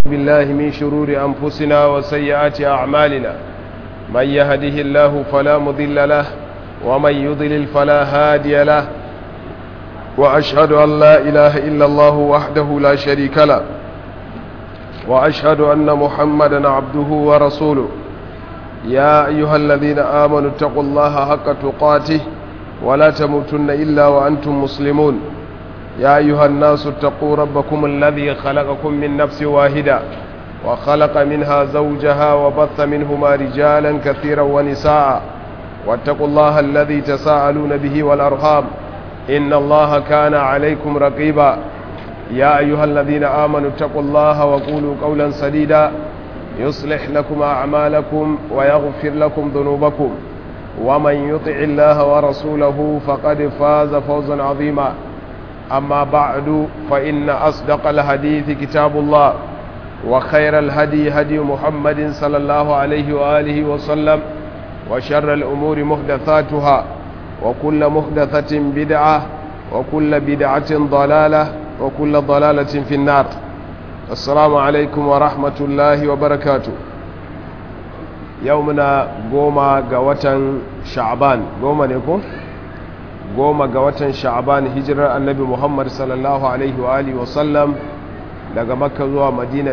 بالله من شرور أنفسنا وسيئات أعمالنا من يهده الله فلا مضل له ومن يضلل فلا هادي له وأشهد أن لا إله إلا الله وحده لا شريك له وأشهد أن محمدا عبده ورسوله يا أيها الذين آمنوا اتقوا الله حق تقاته ولا تموتن إلا وأنتم مسلمون يا أيها الناس اتقوا ربكم الذي خلقكم من نفس واحدة وخلق منها زوجها وبث منهما رجالا كثيرا ونساء واتقوا الله الذي تساءلون به والأرحام إن الله كان عليكم رقيبا يا أيها الذين آمنوا اتقوا الله وقولوا قولا سديدا يصلح لكم أعمالكم ويغفر لكم ذنوبكم ومن يطع الله ورسوله فقد فاز فوزا عظيما أما بعد فإن أصدق الحديث كتاب الله وخير الهدي هدي محمد صلى الله عليه وآله وسلم وشر الأمور محدثاتها وكل محدثة بدعة وكل بدعة ضلالة وكل ضلالة في النار السلام عليكم ورحمة الله وبركاته يومنا قوما قوة شعبان قوما نكون goma ga watan sha'aban hijirar annabi muhammad sallallahu alaihi wa alihi wasallam daga makka zuwa madina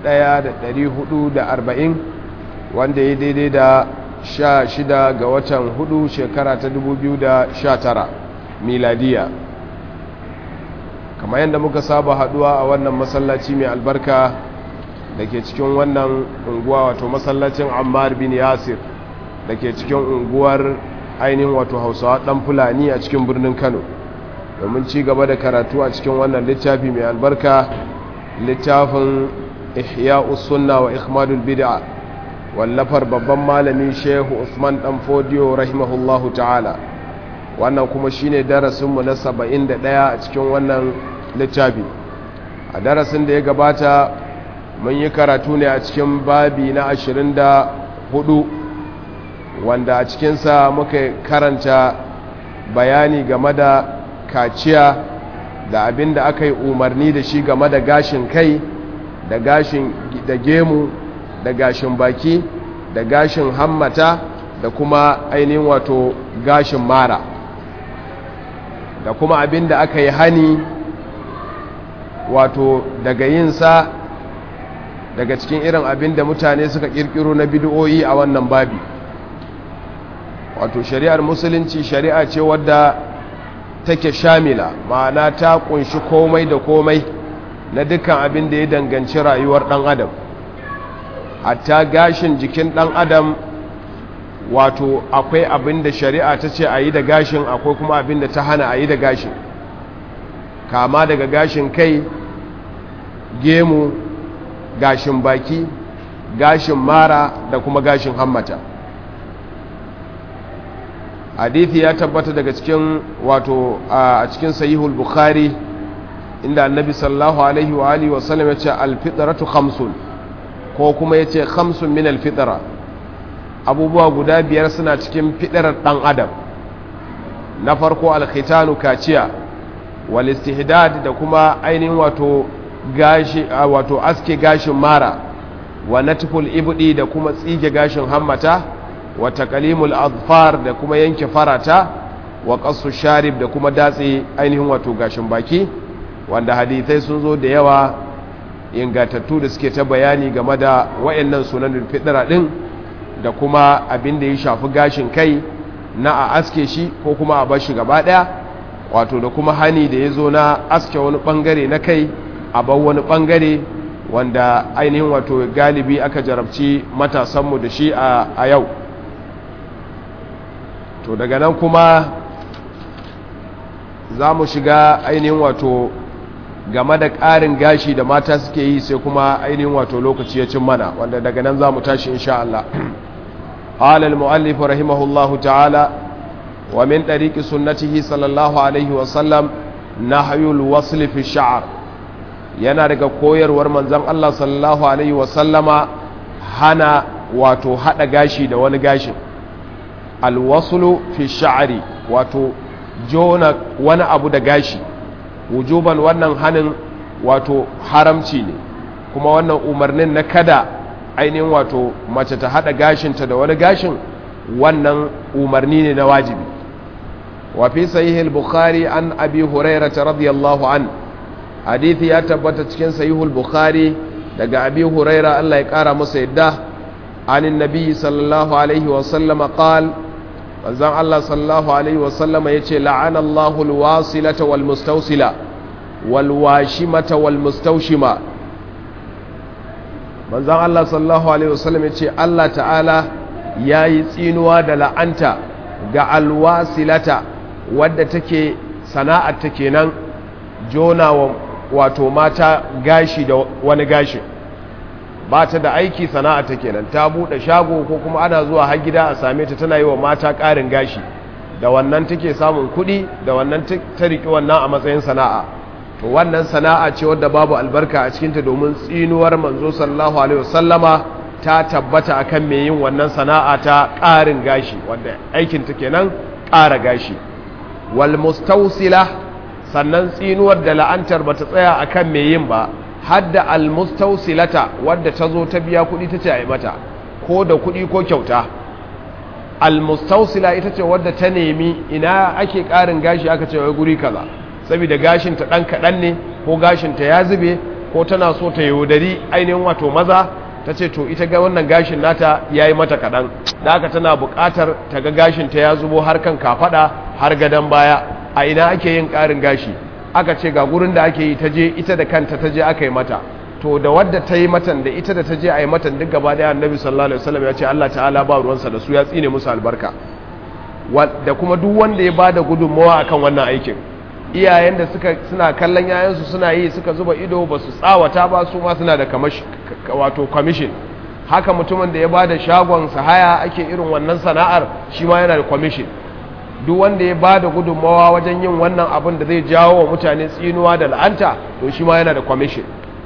1440 wanda ya daidai da sha shida ga watan hudu shekara ta 2019 miladiya kamar yadda muka saba haduwa a wannan masallaci mai albarka da ke cikin wannan unguwa wato masallacin ammar bin yasir da ke cikin unguwar ainihin wato hausawa dan fulani a cikin birnin kano domin ci gaba da karatu a cikin wannan littafi mai albarka littafin ihya sunna wa ikhmadul bid'a wallafar babban malami shehu usman dan fodiyo rahimahullahu ta'ala wannan kuma shine darasinmu na 71 a cikin wannan littafi a darasin da ya gabata mun yi karatu ne a cikin babi na 24 wanda a cikinsa muka karanta bayani game da kaciya da abin da aka yi umarni da shi game da gashin kai da gashin da gemu da gashin baki da gashin hammata da kuma ainihin wato gashin mara da kuma abin da aka yi hani wato daga yinsa daga cikin irin abin da mutane suka kirkiro na bidiyoyi a wannan babi wato shari'ar musulunci shari'a ce wadda take shamila ma'ana ta kunshi komai da komai na dukkan abin da ya danganci rayuwar dan adam hatta gashin jikin dan adam wato akwai abin da shari'a ta ce a yi da gashin akwai kuma abin da ta hana a yi da gashin kama daga gashin kai gemu gashin baki gashin mara da kuma gashin hammata hadithi ya tabbata daga cikin wato a cikin sahihul bukhari inda annabi sallallahu alaihi wa alihi wasallam ya ce alfitratu khamsun ko kuma ya ce khamsun min alfitra abubuwa guda biyar suna cikin fitrar dan adam na farko alkhitanu kaciya wal istihdad da kuma ainihin wato gashi wato aske gashin mara wa natful ibdi da kuma tsige gashin hammata wa taqalimul azfar da kuma yanke farata wa qassu sharib da kuma datse ainihin wato gashin baki wanda hadisai sun zo da yawa ingatattu da suke ta bayani game da wayannan sunanin fidira din da kuma abin da ya shafi gashin kai na a aske shi ko kuma a bashi gaba daya wato da kuma hani da ya zo na aske wani bangare na kai a bar wani bangare wanda ainihin wato galibi aka jarabci matasanmu da shi a yau to daga nan kuma za mu shiga ainihin wato game da ƙarin gashi da mata suke yi sai kuma ainihin wato lokaci ya cin mana wanda daga nan za mu tashi insha Allah قال المؤلف رحمه الله تعالى ومن طريق سنته صلى الله عليه وسلم نحي الوصل في الشعر yana daga koyarwar manzon Allah sallallahu alaihi wasallama hana wato hada gashi da wani gashin alwaslu fi sha'ri wato jona wani abu da gashi wujuban wannan hanin wato haramci ne kuma wannan umarnin na kada ainihin wato mace ta hada gashinta da wani gashin wannan umarni ne na wajibi wa fi sahihul bukhari an abi hurairah radiyallahu an hadithi ya tabbata cikin sahihul bukhari daga abi hurairah Allah ya kara masa yadda anin nabi sallallahu alaihi wa sallama qal manzon Allah sallallahu alaihi wa sallama yace la'ana Allahu alwasilata wal mustawsila wal washimata wal mustawshima manzon Allah sallallahu alaihi wa sallam yace Allah ta'ala yayi tsinuwa da la'anta ga alwasilata wadda take sana'ar ta kenan jona wa wato mata gashi da wani gashi ba ta da aiki sana'a ta kenan ta bude shago ko kuma ana zuwa har gida a same ta tana yi wa mata ƙarin gashi da wannan take samun kuɗi da wannan ta riƙi wannan a matsayin sana'a to wannan sana'a ce wadda babu albarka a cikinta domin tsinuwar manzo sallallahu alaihi wasallama ta tabbata akan mai yin wannan sana'a ta ƙarin gashi wanda aikin ta kenan ƙara gashi wal mustawsila sannan tsinuwar da la'antar bata tsaya akan mai yin ba hadda al mustawsilata wadda ta zo ta biya kuɗi ta ce a yi mata ko da kuɗi ko kyauta al mustawsila ita ce wadda ta nemi ina ake ƙarin gashi aka ce wai guri kaza saboda gashin ta ɗan kaɗan ne ko gashin ta ya zube ko tana so ta yaudari ainihin wato maza ta ce to ita ga wannan gashin nata ya yi mata kaɗan da aka tana buƙatar ta ga gashin ta ya zubo har kan kafaɗa har gadon baya a ina ake yin ƙarin gashi aka ce ga gurin da ake yi ta je ita da kanta ta je aka yi mata to da wadda ta yi matan da ita da ta je a yi matan duk gaba daya annabi sallallahu alaihi wasallam ya ce Allah ta'ala ba ruwansa da su ya tsine musu albarka da kuma duk wanda ya bada gudunmawa akan wannan aikin iyayen da suka suna kallon yayansu suna yi suka zuba ido ba su tsawata ba su ma suna da wato commission haka mutumin da ya bada shagon haya ake irin wannan sana'ar shi ma yana da commission duk wanda ya bada gudunmawa wajen yin wannan abin da zai jawo wa mutane tsinuwa da la'anta to shi ma yana da commission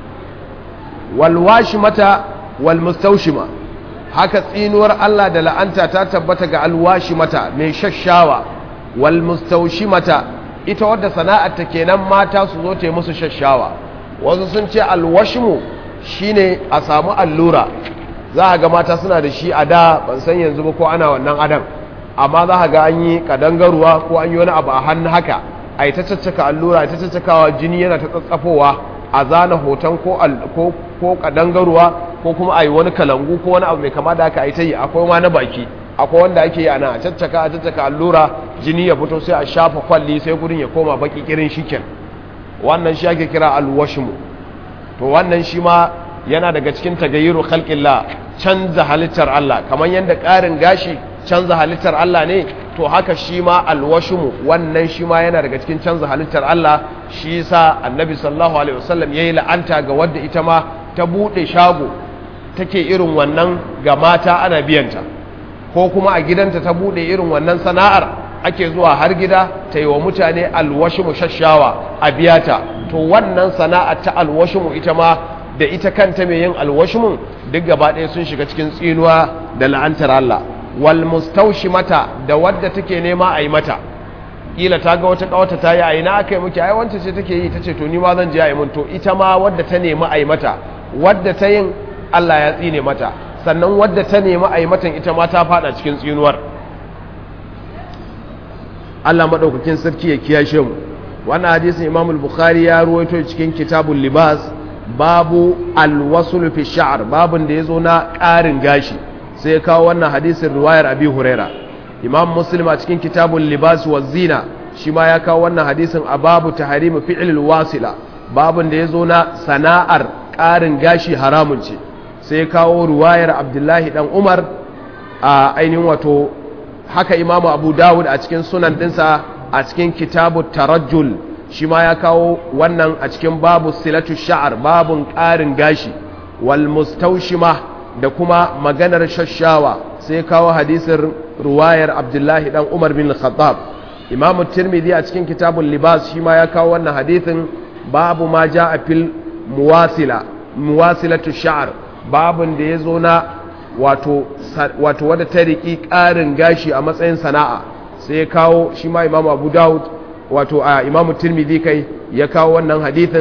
walwashi mata walmustaushima haka tsinuwar Allah da la'anta ta tabbata ga alwashi mata mai shashawa walmustaushimata ita wadda sana'ar ta kenan mata su zo ta yi musu shashawa wasu sun ce alwashmu shine a samu allura za a ga mata suna da shi a da ban san yanzu ba ko ana wannan adam amma za a ga an yi kadangaruwa ko an yi wani abu a hannu haka a yi ta caccaka allura a ta caccakawa jini yana ta tsatsafowa a zana hoton ko ko kadangaruwa ko kuma a yi wani kalangu ko wani abu mai kama da aka yi ta yi akwai ma na baki akwai wanda ake yi ana a caccaka a caccaka allura jini ya fito sai a shafa kwalli sai gudun ya koma baki kirin shiken wannan shi ake kira alwashmu to wannan shi ma yana daga cikin tagayyuru khalqillah canza halittar Allah kamar yadda ƙarin gashi canza halittar Allah ne to haka shi ma alwashmu wannan shi ma yana daga cikin canza halittar Allah shi yasa annabi sallallahu alaihi wasallam yayi la'anta ga wadda ita ma ta bude shago take irin wannan ga mata ana biyanta ko kuma a gidanta ta bude irin wannan sana'ar ake zuwa har gida ta yi wa mutane alwashmu shashawa a biyata to wannan sana'ar ta alwashmu ita ma da ita kanta mai yin alwashmun duk gaba ɗaya sun shiga cikin tsinuwa da la'antar Allah wal mata da wadda take nema a yi mata kila ta ga wata kawata ta yi a ina aka yi muke ai wancan ce take yi ta ce to ni ma zan je a yi mun to ita ma wadda ta nemi a yi mata wadda ta yin Allah ya tsine mata sannan wadda ta nemi a yi matan ita ma ta fada cikin tsinuwar Allah madaukakin sarki ya kiyashe mu wannan hadisin Imam al-Bukhari ya ruwaito cikin kitabul libas babu al-wasl fi sha'r babun da yazo na ƙarin gashi sai ya kawo wannan hadisin riwayar Abi Huraira Imam Muslim a cikin kitabul libas wa zina shi ma ya kawo wannan hadisin a babu tahrim fi'l al-wasila babun da yazo na sana'ar ƙarin gashi haramun ce sai ya kawo riwayar Abdullahi dan Umar a ainihin wato haka imamu abu dawud a cikin sunan dinsa a cikin kitabu tarajjul shi ma ya kawo wannan a cikin babu silatu sha'ar babun ƙarin gashi wal mustaushima da kuma maganar shashawa sai kawo hadisin ruwayar abdullahi dan umar bin khattab imamu tirmidhi a cikin kitabun libas shi ma ya kawo wannan hadisin babu ma ja a fil muwasila muwasilatu sha'ar babun da ya zo na wato wadda ta riƙi ƙarin gashi a matsayin sana'a sai ya kawo shi ma imamu abu dawud wato a imamu tirmidhi kai ya kawo wannan hadithin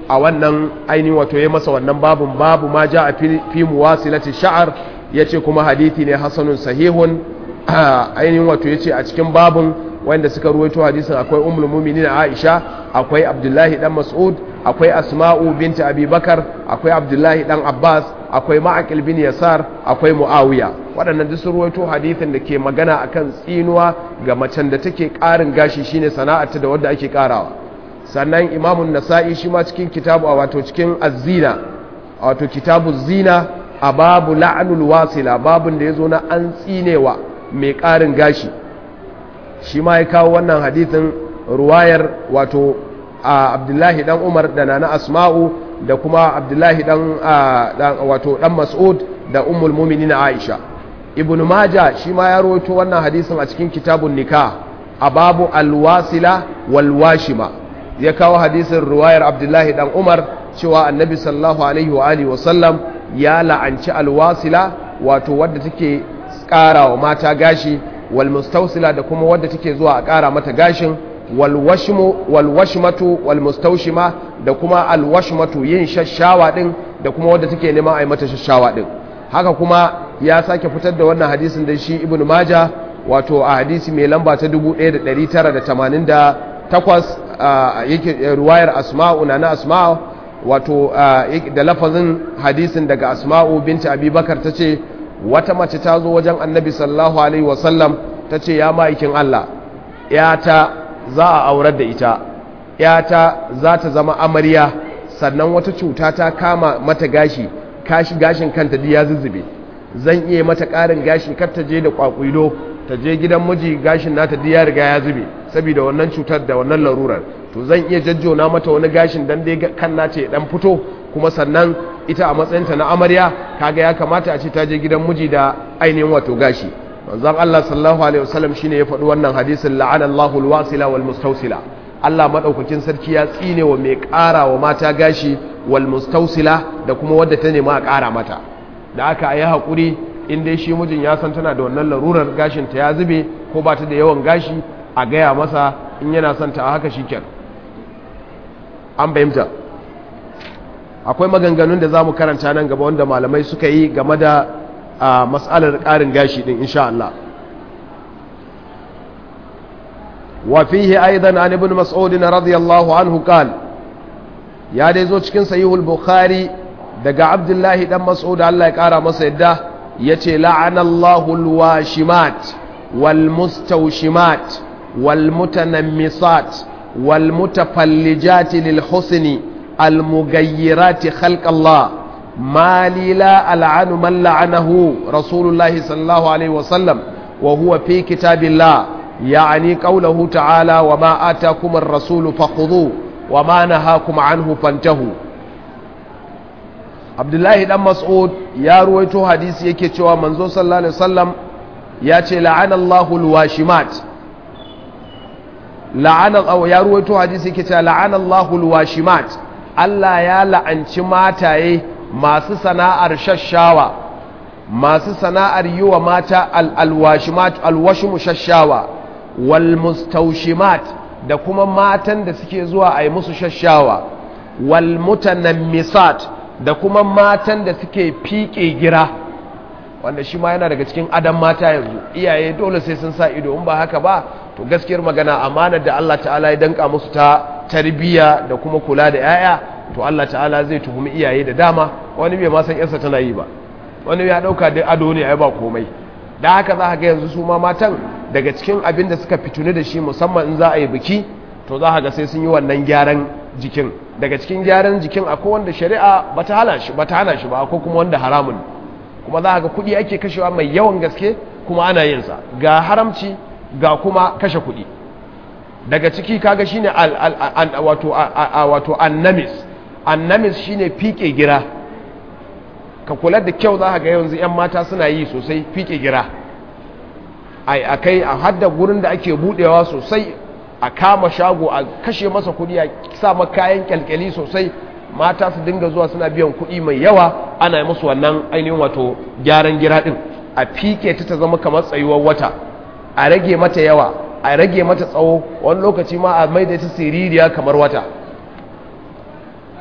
a wannan ainihin wato ya masa wannan babun babu ma ja a fi muwasilati sha'ar yace kuma hadithi ne hasanun sahihun ainihin wato yace a cikin babun wanda suka ruwaito hadisin akwai ummul mu'minin Aisha akwai Abdullahi dan Mas'ud akwai Asma'u binti Abi Bakar akwai Abdullahi dan Abbas akwai Ma'aqil bin Yasar akwai Muawiya waɗannan duk sun ruwaito hadisin da ke magana akan tsinuwa ga macen da take ƙarin gashi shine sana'arta da wanda ake ƙarawa sannan Imam Nasa'i shi ma cikin kitabu wato cikin Az-Zina wato kitabu Zina a babu la'anul wasila babun da yazo na an tsinewa mai ƙarin gashi shi ma ya kawo wannan hadithin ruwayar wato a abdullahi dan umar da nana asma'u da kuma abdullahi dan wato dan mas'ud da ummul mu'minin aisha ibnu maja shi ma ya rawaito wannan hadisin a cikin kitabun nikah a babu alwasila walwashima ya kawo hadisin ruwayar abdullahi dan umar cewa annabi sallallahu alaihi wa alihi wasallam ya la'anci alwasila wato wadda take ƙara wa mata gashi walmustausila da kuma wadda take zuwa a ƙara mata gashin walwashmatu walmustaushima da kuma alwashmatu yin shashawa din da kuma wadda take neman a yi mata shashawa din haka kuma ya sake fitar da wannan hadisin da shi ibn maja wato a hadisi mai lamba ta 1988 yake ruwayar asma'u na na asma'u wato da lafazin hadisin daga asma'u binta abubakar ta ce wata mace ta zo wajen annabi sallallahu alaihi wasallam ta ce ya ma'aikin Allah yata za a aurar da ita yata za ta zama amarya sannan wata cuta ta kama mata gashi kashi gashin kanta ya zuzzube zan iya mata ƙarin gashi kar ta je da kwakwilo ta je gidan miji gashin nata ya riga ya zube saboda wannan cutar da wannan larurar to zan iya jajjona mata wani gashin dan dai kan nata ya dan fito kuma sannan ita a matsayinta na amarya kaga ya kamata a ce ta je gidan miji da ainihin wato gashi manzon Allah sallallahu alaihi wasallam shine ya faɗi wannan hadisin la'ana Allahu alwasila wal mustawsila Allah madaukakin sarki ya tsine wa mai ƙara wa mata gashi wal mustawsila da kuma wadda ta nema a ƙara mata da aka yi haƙuri in dai shi mijin ya san tana da wannan larurar gashin ta ya zube ko ba ta da yawan gashi a gaya masa in yana son ta a haka shikenan an fahimta akwai maganganun da za mu karanta nan gaba wanda malamai suka yi game da matsalar ƙarin gashi ɗin insha Allah wafihi aidan an ibn mas'udin radiyallahu anhu qal ya dai zo cikin sahihul bukhari daga abdullahi dan mas'ud Allah ya kara masa yadda yace la'anallahu alwashimat walmustawshimat walmutanammisat والمتفلجات للحسن المغيرات خلق الله ما لي لا ألعن من لعنه رسول الله صلى الله عليه وسلم وهو في كتاب الله يعني قوله تعالى وما آتاكم الرسول فخذوه وما نهاكم عنه فانتهوا عبد الله بن مسعود يا رويته حديث yake cewa manzo sallallahu alaihi wasallam ya ce la'ana Allahu alwashimat la'ana ya ruwaito hadisi yake cewa la'ana Allahu alwashimat Allah ya la'anci mataye masu sana'ar shashawa masu sana'ar yi wa mata alwashimat alwashimu shashawa wal mustawshimat da kuma matan da suke zuwa a yi musu shashawa wal mutanammisat da kuma matan da suke fiƙe gira wanda shi ma yana daga cikin adam mata yanzu iyaye dole sai sun sa ido in ba haka ba to gaskiyar magana amanar da Allah ta'ala ya danka musu ta tarbiyya da kuma kula da yaya to Allah ta'ala zai tuhumi iyaye da dama wani bai ma san yarsa tana yi ba wani ya dauka da ado ne ai ba komai da haka za ka ga yanzu su ma matan daga cikin abin da suka fituni da shi musamman in za a yi biki to za ka ga sai sun yi wannan gyaran jikin daga cikin gyaran jikin akwai wanda shari'a bata hana shi bata hana shi ba akwai kuma wanda haramun kuma za ga kuɗi ake kashewa mai yawan gaske kuma ana yin sa ga haramci ga kuma kashe kuɗi daga ciki kaga shine wato wato annamis annamis shine fike gira ka kula da kyau za ga yanzu yan mata suna yi sosai fike gira ai akai a hadda gurin da ake budewa sosai a kama shago a kashe masa kuɗi a sa kayan kyalkyali sosai mata su dinga zuwa suna biyan kuɗi mai yawa ana yi musu wannan ainihin wato gyaran gira ɗin a fike ta ta zama kamar tsayuwar wata a rage mata yawa a rage mata tsawo wani lokaci ma a maida ta siririya kamar wata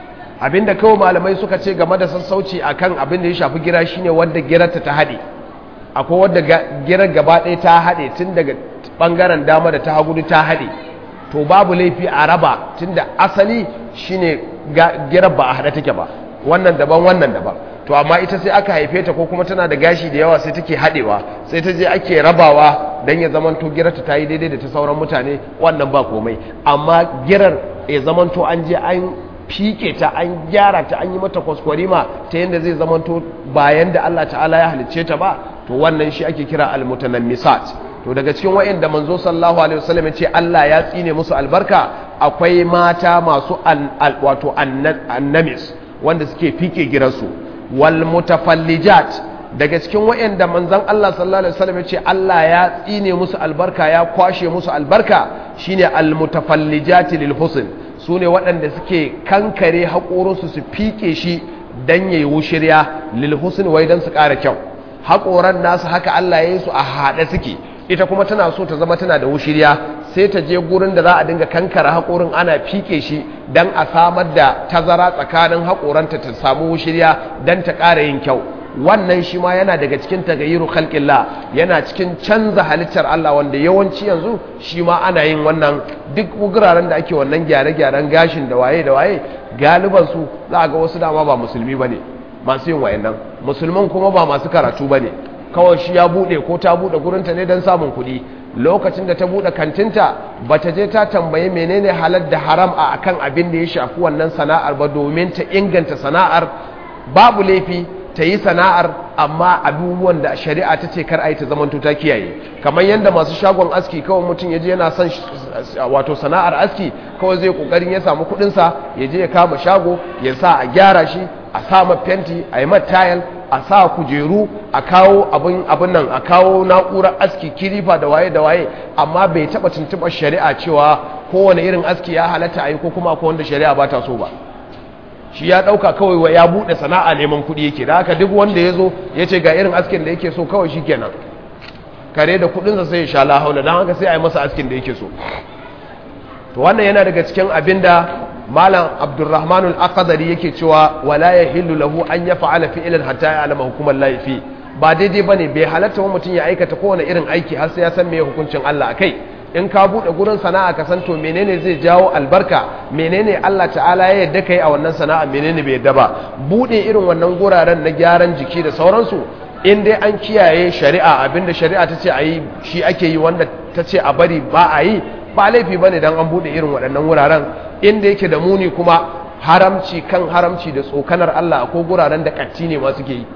abinda kawai malamai suka ce game da sassauci akan abin da ya shafi gira shine wanda girarta ta haɗe akwai wadda girar gaba ɗaya ta haɗe tun daga ɓangaren dama da ta hagu ta haɗe to babu laifi a raba tun da asali shine girar ba a haɗe take ba wannan daban wannan daban to amma ita sai aka haife ta ko kuma tana da gashi da yawa sai take haɗewa sai ta je ake rabawa don ya zamanto girarta ta yi daidai da ta sauran mutane wannan ba komai amma girar ya zamanto an je an fike ta an gyara ta an yi mata kwaskwarima ta yadda zai zamanto bayan da Allah ta'ala ya halicce ta ba to wannan shi ake kira almutanammisat to daga cikin wayanda manzo sallallahu alaihi wasallam ce Allah ya tsine musu albarka akwai mata masu wato annamis wanda suke fike giransu wal mutafallijat daga cikin wayanda manzon Allah sallallahu alaihi wasallam ce Allah ya tsine musu albarka ya kwashe musu albarka shine al mutafallijat lil husn sune waɗanda suke kankare haƙorinsu su fike shi dan yayi wushirya lil husn wai dan su ƙara kyau haƙoran nasu haka Allah ya yi su a haɗe suke ita kuma tana so ta zama tana da wushirya sai ta je gurin da za a dinga kankara haƙorin ana fike shi don a samar da tazara tsakanin haƙoranta ta samu wushirya don ta ƙara yin kyau wannan shi ma yana daga cikin tagayiru khalqillah yana cikin canza halittar Allah wanda yawanci yanzu shi ma ana yin wannan duk guraren da ake wannan gyare-gyaren gashin da waye da waye galiban su za a ga wasu dama ba musulmi bane masu yin wayannan musulman kuma ba masu karatu bane kawai shi ya bude ko ta bude gurinta ne don samun kuɗi lokacin da ta bude kantinta ba ta je ta tambayi menene halal da haram a akan abin da ya shafi wannan sana'ar ba domin ta inganta sana'ar babu laifi ta yi sana'ar amma abubuwan da shari'a ta ce kar a yi ta zamanto ta kiyaye kamar yadda masu shagon aski kawai mutum ya je yana son wato sana'ar aski kawai zai kokarin ya samu kuɗinsa ya je ya kama shago ya sa a gyara shi a sa fenti a yi tayal a sa kujeru a kawo abin nan a kawo na'urar aski kilifa da waye da waye amma bai taba tuntuɓar shari'a cewa kowane irin aski ya halatta a yi ko kuma ko wanda shari'a ba ta so ba shi ya ɗauka kawai ya buɗe sana'a neman kuɗi yake da haka duk wanda ya zo ya ce ga irin askin da yake so kawai shi kenan kare da kuɗinsa sai ya sha lahaula don haka sai a yi masa askin da yake so to wannan yana daga cikin abin da malam abdurrahman al-aqdari yake cewa wala yahillu lahu an yaf'ala fi'lan hatta ya'lama hukumar laifi ba daidai bane bai halatta wa mutum ya aikata kowane irin aiki har sai ya san me hukuncin Allah akai in ka bude gurin sana'a ka san to menene zai jawo albarka menene Allah ta'ala ya yadda kai a wannan sana'a menene bai yadda ba bude irin wannan guraren na gyaran jiki da sauransu in dai an kiyaye shari'a abinda shari'a ta ce a yi shi ake yi wanda ta ce a bari ba a yi ba laifi bane dan an bude irin waɗannan wuraren inda yake da muni kuma haramci kan haramci da tsokanar Allah ko guraren da katti ne ma suke yi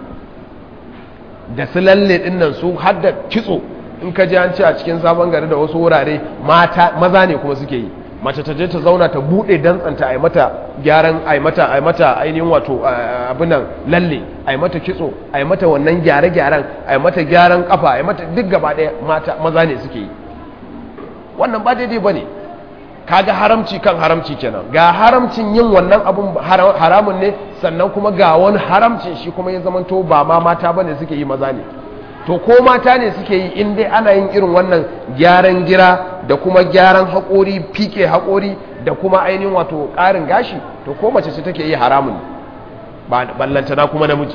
da su lalle dinnan su har da kitso in ka ji an ce a cikin sabon gari da wasu wurare mata maza ne kuma suke yi mace ta je ta zauna ta bude dantsanta a yi mata gyaran a yi mata a yi mata ainihin wato abinan lalle a yi mata kitso a yi mata wannan gyare-gyaren a yi mata gyaran kafa a yi mata duk gaba ɗaya mata maza ne suke yi wannan ba daidai ba ne kaga haramci kan haramci kenan ga haramcin yin wannan abun haramun ne sannan kuma ga wani haramcin shi kuma ya zamanto ba ma mata bane suke yi maza ne to ko mata ne suke yi in dai ana yin irin wannan gyaran gira da kuma gyaran haƙori fike haƙori da kuma ainihin wato ƙarin gashi to ko mace ce take yi haramun ba ballantana kuma namiji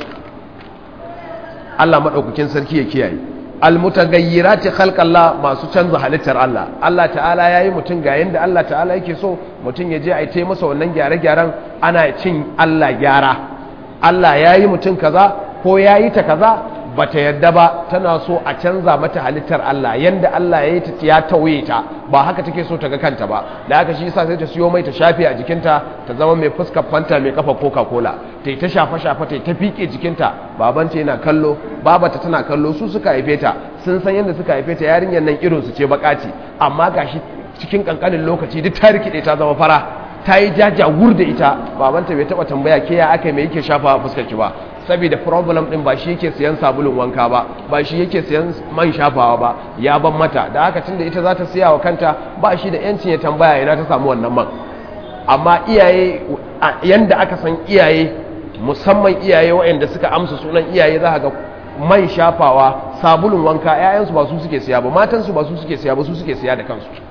Allah maɗaukakin sarki ya kiyaye almutagayyirati khalqallah masu canza halittar Allah Allah ta'ala yayi mutum ga yanda Allah ta'ala yake so mutum ya je a yi masa wannan gyare-gyaren ana cin Allah gyara Allah yayi mutum kaza ko yayi ta kaza bata yadda ba tana so a canza mata halittar Allah yanda Allah ya yi ta ya tauye ta ba haka take so ta ga kanta ba da haka shi yasa sai ta siyo mai ta shafe a jikinta ta zama mai fuskar fanta mai kafa coca cola ta yi ta shafa shafa ta yi ta fike jikinta babanta yana kallo babata tana kallo su suka haife ta sun san yadda suka haife ta yarinyar nan irin su ce bakaci amma gashi cikin kankanin lokaci duk ta rikide ta zama fara ta yi jajawur da ita babanta bai taba tambaya ke ya aka mai yake shafa a fuskar ki ba saboda problem din ba shi yake siyan sabulun wanka ba ba shi yake siyan man shafawa ba ya ban mata da haka tunda ita za ta siya wa kanta ba shi da yancin ya tambaya ina ta samu wannan man amma iyaye yanda aka san iyaye musamman iyaye waɗanda suka amsa sunan iyaye za ga man shafawa sabulun wanka 'ya'yansu ba su suke siya ba matansu ba su suke siya ba su suke siya da kansu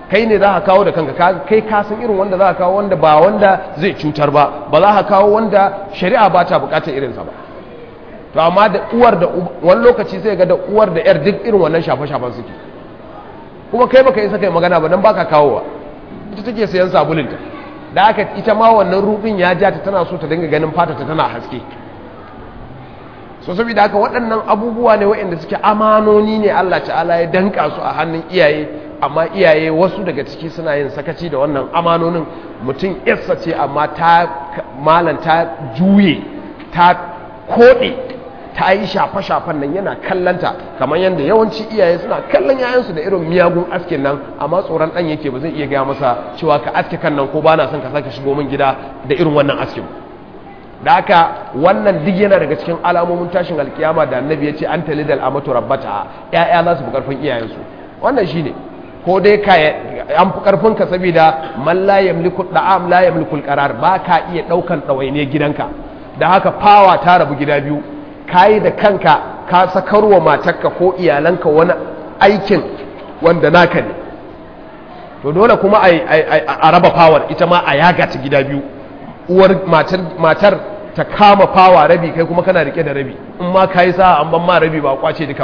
kai ne za ka kawo da kanka kai ka san irin wanda za ka kawo wanda ba wanda zai cutar ba ba za ka kawo wanda shari'a ba ta bukatar irinsa ba to amma da uwar da wani lokaci sai ga da uwar da yar duk irin wannan shafe-shafen suke kuma kai baka isa kai magana ba dan baka kawowa ita take sayan sabulinta da aka ita ma wannan rubin ya ja ta tana so ta dinga ganin fata ta tana haske so saboda haka waɗannan abubuwa ne waɗanda suke amanoni ne Allah ta'ala ya danka su a hannun iyaye amma iyaye wasu daga ciki suna yin sakaci da wannan amanonin mutum yarsa ce amma ta malan ta juye ta koɗe ta yi shafe-shafen nan yana kallanta kamar yadda yawanci iyaye suna kallon yayansu da irin miyagun askin nan amma tsoron ɗan yake ba zai iya gaya masa cewa ka aske kan nan ko ba na son ka sake shigo min gida da irin wannan askin da haka wannan duk yana daga cikin alamomin tashin alkiyama da annabi ya ce an talidal amatu rabbata ya'ya za su fi karfin iyayensu wannan shine ko dai ka an fi karfin ka saboda man la yamliku da'am la yamliku alqarar ba ka iya daukan dawaine gidanka da haka fawa ta rabu gida biyu kayi da kanka ka sakarwa matarka ko iyalanka wani aikin wanda naka ne to dole kuma a raba fawar ita ma a yaga ta gida biyu uwar matar ta kama fawa rabi kai kuma kana rike da rabi in ma ka yi sa'a an ban ma rabi ba kwace dukan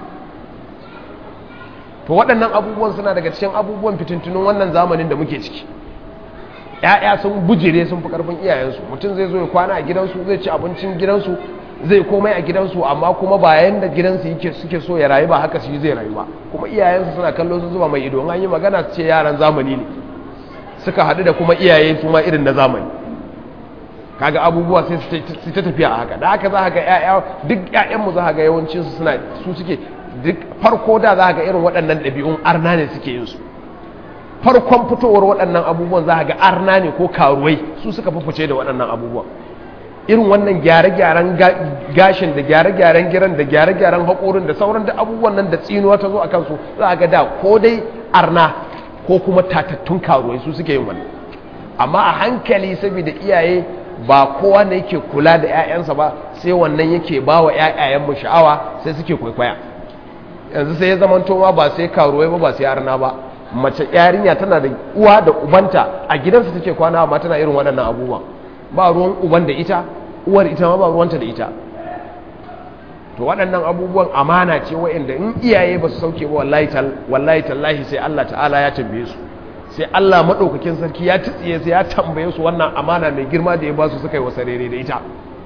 to waɗannan abubuwan suna daga cikin abubuwan fitintunun wannan zamanin da muke ciki ‘ya'ya sun bujire sun fi ƙarfin iyayensu mutum zai zo ya kwana a gidansu zai ci abincin gidansu zai komai a gidansu amma kuma bayan da gidansu yake suke so ya rayu ba haka shi zai rayu ba kuma iyayensu suna kallo sun zuba mai ido an yi magana su ce yaran zamani ne suka haɗu da kuma iyaye su ma irin na zamani kaga abubuwa sai su ta tafiya a haka da haka za ga ƴaƴa duk ƴaƴanmu za ga yawancin su suna su suke duk farko da za ga irin waɗannan ɗabi'un arna ne suke yin su farkon fitowar waɗannan abubuwan za ga arna ne ko karuwai su suka fice da waɗannan abubuwan irin wannan gyare-gyaren gashin da gyare-gyaren giran da gyare-gyaren haƙorin da sauran da abubuwan nan da tsinuwa ta zo a kansu za ga da ko dai arna ko kuma tatattun karuwai su suke yin wannan amma a hankali saboda iyaye ba kowa ne yake kula da 'ya'yansa ba sai wannan yake ba wa 'ya'yayenmu sha'awa sai suke kwaikwaya yanzu sai ya zamanto ma ba sai karuwai ba ba sai arna ba mace yarinya tana da uwa da ubanta a gidansa take kwana amma tana irin waɗannan abubuwa ba ruwan uban da ita uwar ita ma ba ruwanta da ita to waɗannan abubuwan amana ce wa'anda in iyaye ba su sauke ba wallahi tallahi sai Allah ta'ala ya tambaye su sai Allah maɗaukakin sarki ya tsiye sai ya tambaye su wannan amana mai girma da ya ba su suka yi wasa rere da ita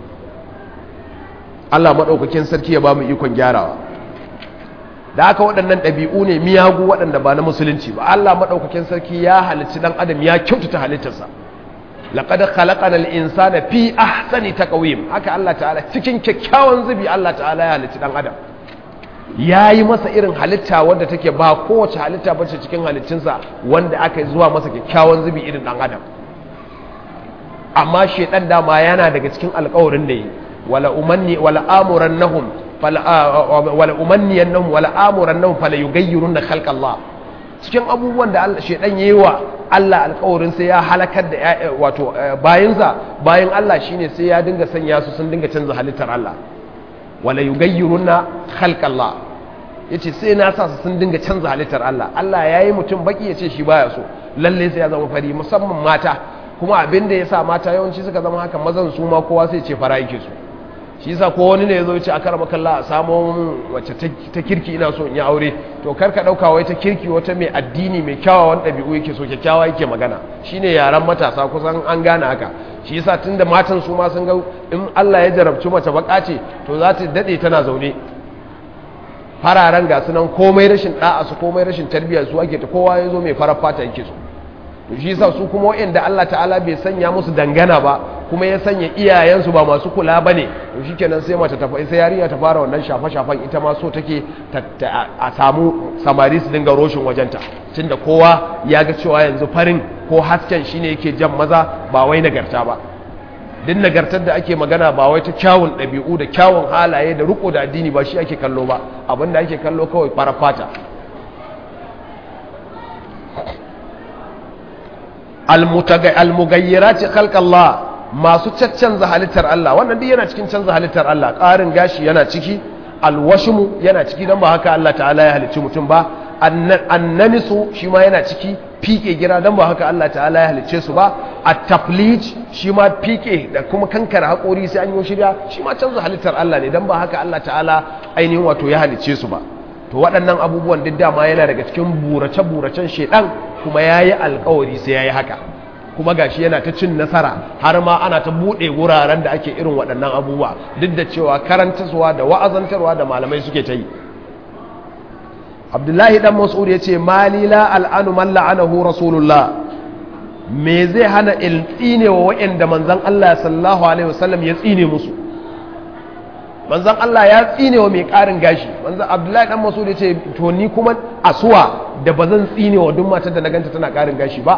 Allah maɗaukakin sarki ya ba mu ikon gyarawa da haka waɗannan ɗabi'u ne miyagu waɗanda ba na musulunci ba Allah maɗaukakin sarki ya halicci ɗan adam ya kyautata halittarsa laqad khalaqana al-insana fi ahsani taqwim haka Allah ta'ala cikin kyakkyawan zubi Allah ta'ala ya halicci ɗan adam yayi masa irin halitta wanda take ba kowace halitta bace cikin halittunsa wanda aka yi zuwa masa kyakkyawan zubi irin ɗan adam amma shedan dama yana daga cikin alƙawarin da yi wala umanni wala amurannahum wala umanniyannahum wala amurannahum fala yughayyirunna khalqa Allah cikin abubuwan da Allah shedan yayi wa Allah alƙawarin sai ya halakar da wato bayinsa bayin Allah shine sai ya dinga sanya su sun dinga canza halittar Allah wala yughayyirunna khalqa Allah yace sai na sa su sun dinga canza halittar Allah Allah yayi mutum baki yace shi baya so lalle sai ya zama fari musamman mata kuma abin da yasa mata yawanci suka zama haka mazan su ma kowa sai ce fara yake su shi yasa ko wani ne yazo ya ce a karama kalla a samo wacce ta kirki ina so in yi aure to kar ka dauka wai ta kirki wata mai addini mai kyawawan ɗabi'u yake so kyakkyawa yake magana shine yaran matasa kusan an gane haka shi yasa tunda matan su ma sun ga in Allah ya jarabci mace baka ce to za ta dade tana zaune fararen ga sunan komai rashin da'a su komai rashin tarbiyya su ake ta kowa yazo mai farar fata yake so to shi yasa su kuma wa'anda Allah ta'ala bai sanya musu dangana ba kuma ya sanya iyayensu ba masu kula ba ne to shi kenan sai mace ta sai yarinya ta fara wannan shafe-shafen ita ma so take a samu samari su dinga roshin wajenta tunda kowa ya ga cewa yanzu farin ko hasken shine yake jan maza ba wai nagarta ba duk nagartar da ake magana ba wai ta kyawun ɗabi'u da kyawun halaye da riko da addini ba shi ake kallo ba abinda ake kallo kawai fara fata almugayyirati khalqallah masu caccanza halittar Allah wannan duk yana cikin canza halittar Allah ƙarin gashi yana ciki alwashmu yana ciki dan ba haka Allah ta'ala ya halicci mutum ba annamisu shi ma yana ciki fike gira don ba haka Allah ta'ala ya halicce su ba a taflij shi ma fike da kuma kankara haƙori sai an yi shirya shi ma canza halittar Allah ne don ba haka Allah ta'ala ainihin wato ya halicce su ba to waɗannan abubuwan duk dama yana daga cikin burace-buracen shaidan kuma ya yi alkawari sai ya yi haka kuma gashi yana ta cin nasara har ma ana ta buɗe wuraren da ake irin waɗannan abubuwa duk da cewa karantarwa da wa'azantarwa da malamai suke ta yi abdullahi dan mas'ud ya ce malila al'anu man la'anahu rasulullah me zai hana in tsine wa wa'anda manzon Allah sallallahu alaihi wasallam ya tsine musu manzon Allah ya tsine wa mai ƙarin gashi manzon abdullahi dan mas'ud ya ce to ni kuma asuwa da bazan tsine wa duk matar da na ganta tana ƙarin gashi ba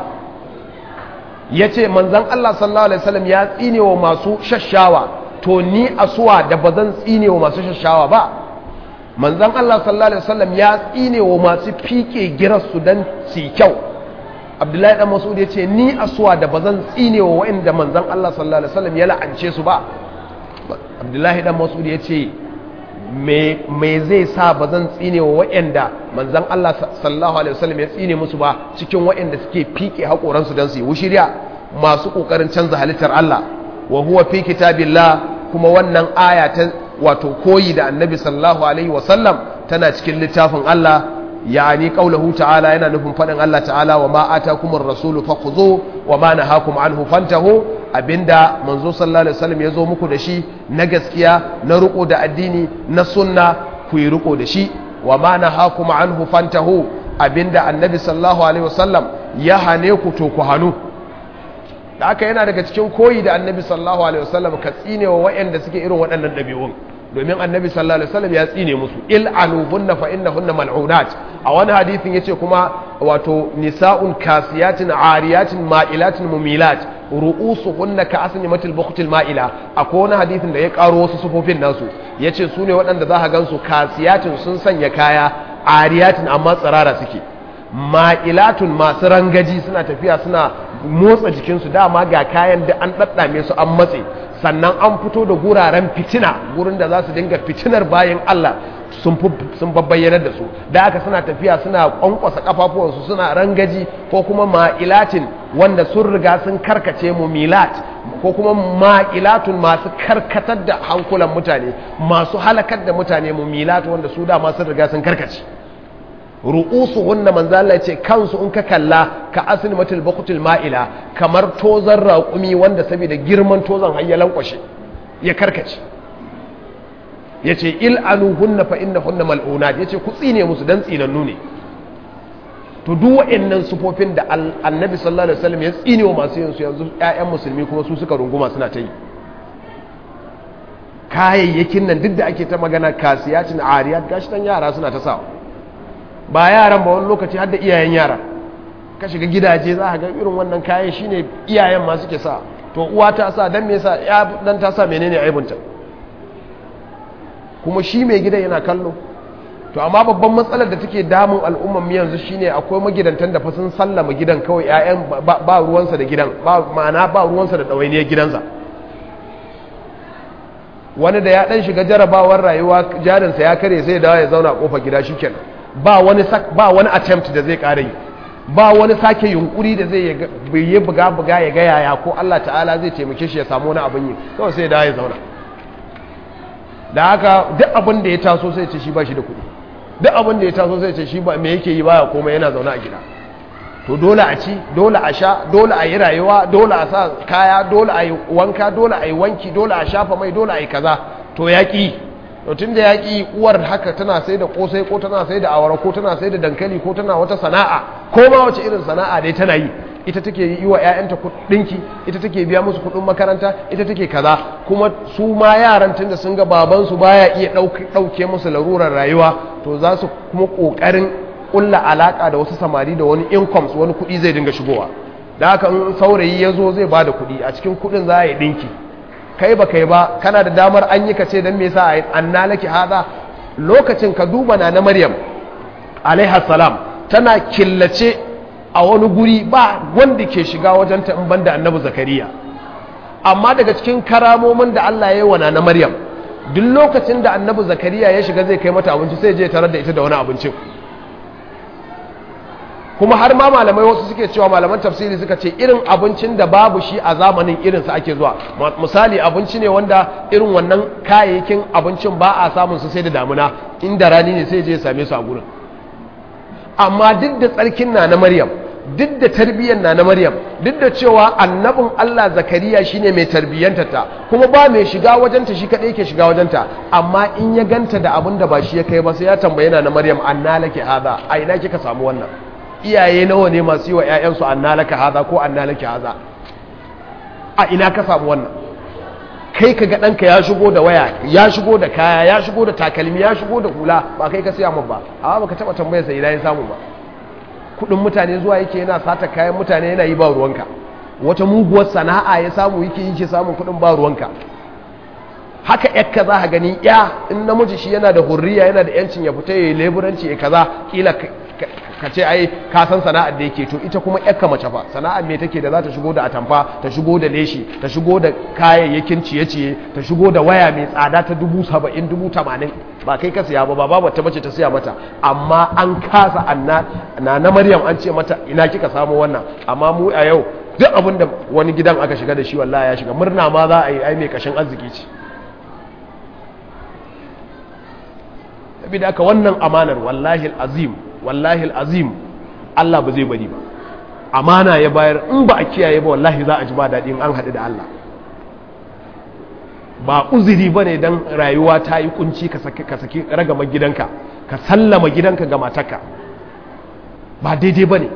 ya ce manzan Allah sallallahu Alaihi wasallam ya tsine wa masu shashawa to ni asuwa da ba zan tsine wa masu shashawa ba manzan Allah sallallahu Alaihi wasallam ya tsine wa masu fike girarsu don su kyau abdullahi dan masud ya ce ni asuwa da ba zan tsine wa wa'inda manzan Allah sallallahu Alaihi wasallam ya la'ance su ba abdullahi dan masud ya ce me zai sa ba zan tsine wa wa'anda manzan Allah sallallahu alaihi wasallam ya tsine musu ba cikin wa'anda suke fike haƙoransu don su yi wushirya masu ƙoƙarin canza halittar Allah wa huwa fi kitabillah kuma wannan aya ta wato koyi da annabi sallallahu alaihi wasallam tana cikin littafin Allah yani qaulahu ta'ala yana nufin faɗin Allah ta'ala wa ma atakumur rasulu fakhuzu wa ma nahakum anhu fantahu abinda manzo sallallahu alaihi wasallam ya zo muku da shi na gaskiya na riko da addini na sunna ku yi riko da shi wa ma nahakum anhu fantahu abinda annabi sallallahu alaihi wasallam ya hane ku to ku hanu da haka yana daga cikin koyi da annabi sallallahu alaihi wasallam ka tsine wa waɗanda suke irin waɗannan ɗabi'un domin annabi sallallahu alaihi wasallam ya tsine musu il'anuhunna fa innahunna mal'unat a wani hadisin yace kuma wato nisa'un kasiyatin ariyatin ma'ilatin mumilat ru'usuhunna ka asnimatil bukhtil ma'ila akwai wani hadisin da ya karo wasu sufofin nasu yace su ne waɗanda za ka gansu kasiyatin sun sanya kaya ariyatin amma tsirara suke ma'ilatun masu rangaji suna tafiya suna motsa jikinsu dama ga kayan da an ɗaɗɗame su an matse sannan an fito da guraren fitina gurin da za su dinga fitinar bayan Allah sun babbayyanar da su da aka suna tafiya suna kwankwasa kafafuwansu suna rangaji ko kuma ma'ilatin wanda sun riga sun karkace mu milat ko kuma ma'ilatun masu karkatar da hankulan mutane masu halakar da mutane mu milat wanda su dama sun riga sun karkace ru'usu hunna manzo Allah ce kansu in ka kalla ka asnimatul baqutul ma'ila kamar tozan raƙumi wanda saboda girman tozan hayyalan kwashe ya karkace yace il hunna fa innahunna mal'unat yace ku tsine musu dan tsinannu ne to duk waɗannan sufofin da annabi sallallahu alaihi wasallam ya tsine wa masu yin su yanzu ƴaƴan musulmi kuma su suka runguma suna ta yi kayayyakin nan duk da ake ta magana kasiyatin ariyat gashi tan yara suna ta sawa ba yaran ba wani lokaci har da iyayen yara ka shiga gidaje za a ga irin wannan kayan shine iyayen ma suke sa to uwa ta sa dan me yasa ya dan ta sa menene aibunta kuma shi mai gidan yana kallo to amma babban matsalar da take damun al'umman mu yanzu shine akwai magidantan da fa sun sallama gidan kawai ƴaƴan ba ruwansa da gidan ba ma'ana ba ruwansa da ɗawainiyar gidansa wani da ya dan shiga jarabawar rayuwa jarinsa ya kare sai ya dawo ya zauna a kofar gida shikenan ba wani ba wani attempt da zai ƙara yi ba wani sake yunkuri da zai yi buga buga ya ga yaya ko Allah ta'ala zai taimake shi ya samu wani abin yi kawai sai da ya zauna da haka duk abin da ya taso sai ce shi ba shi da kuɗi duk abin da ya taso sai ce shi ba me yake yi baya komai yana zaune a gida to dole a ci dole a sha dole a yi rayuwa dole a sa kaya dole a yi wanka dole a yi wanki dole a shafa mai dole a yi kaza to yaƙi to tun da yaƙi uwar haka tana sai da ƙosai ko tana sai da awara ko tana sai da dankali ko tana wata sana'a ko ma wace irin sana'a dai tana yi ita take yi wa 'ya'yanta ɗinki ita take biya musu kuɗin makaranta ita take kaza kuma su ma yaran tun da sun ga babansu baya iya ɗauke musu larurar rayuwa to za su kuma ƙoƙarin ƙulla alaƙa da wasu samari da wani incomes wani kuɗi zai dinga shigowa da haka in saurayi ya zo zai ba da kuɗi a cikin kuɗin za a yi ɗinki kai ba kai ba kana da damar an yi ka ce don me yasa anna laki hada lokacin ka duba na na maryam alaiha salam tana killace a wani guri ba wanda ke shiga wajen ta in banda annabi zakariya amma daga cikin karamomin da Allah ya yi wa na maryam duk lokacin da annabi zakariya ya shiga zai kai mata abinci sai je tarar da ita da wani abincin kuma har ma malamai wasu suke cewa malaman tafsiri suka ce irin abincin da babu shi a zamanin irinsa ake zuwa misali abinci ne wanda irin wannan kayayyakin abincin ba a samun su sai da damuna inda rani ne sai je ya same su a gurin amma duk da tsarkin na na maryam duk da tarbiyyar na na maryam duk da cewa annabin allah zakariya shine mai tarbiyyantata kuma ba mai shiga wajenta shi kaɗai ke shiga wajenta amma in ya ganta da abin da ba shi ya kai ba sai ya tambaye na na maryam anna laki hada a ina kika samu wannan iyaye nawa ne masu yi wa 'ya'yansu anna laka haza ko anna laki haza a ina ka samu wannan kai ka ga ɗanka ya shigo da waya ya shigo da kaya ya shigo da takalmi ya shigo da hula ba kai ka siya min ba amma baka taɓa tambayar sa ina ya samu ba kuɗin mutane zuwa yake yana sata kayan mutane yana yi ba ruwanka wata muguwar sana'a ya samu yake yi ke samun kuɗin ba ruwanka haka yakka za ka gani ya in namiji shi yana da hurriya yana da yancin ya fita ya yi leburanci ya kaza kila ka ce ai ka san sana'ar da yake to ita kuma yakka mace fa sana'ar me take da za ta shigo da atamfa ta shigo da leshi ta shigo da kayayyakin ciye-ciye ta shigo da waya mai tsada ta dubu saba'in dubu tamanin ba kai ka siya ba ba babu ta bace ta siya mata amma an kasa anna na na maryam an ce mata ina kika samu wannan amma mu a yau duk abin da wani gidan aka shiga da shi wallahi ya shiga murna ma za a yi ai mai kashin arziki ce saboda aka wannan amanar wallahi azim wallahi azim Allah ba zai bari ba amana ya bayar in ba a kiyaye ba wallahi za a ji ba daɗi in an haɗu da Allah ba uzuri ba ne don rayuwa ta yi kunci ka saki ragama gidanka ka sallama gidanka ga matarka ba daidai ba ne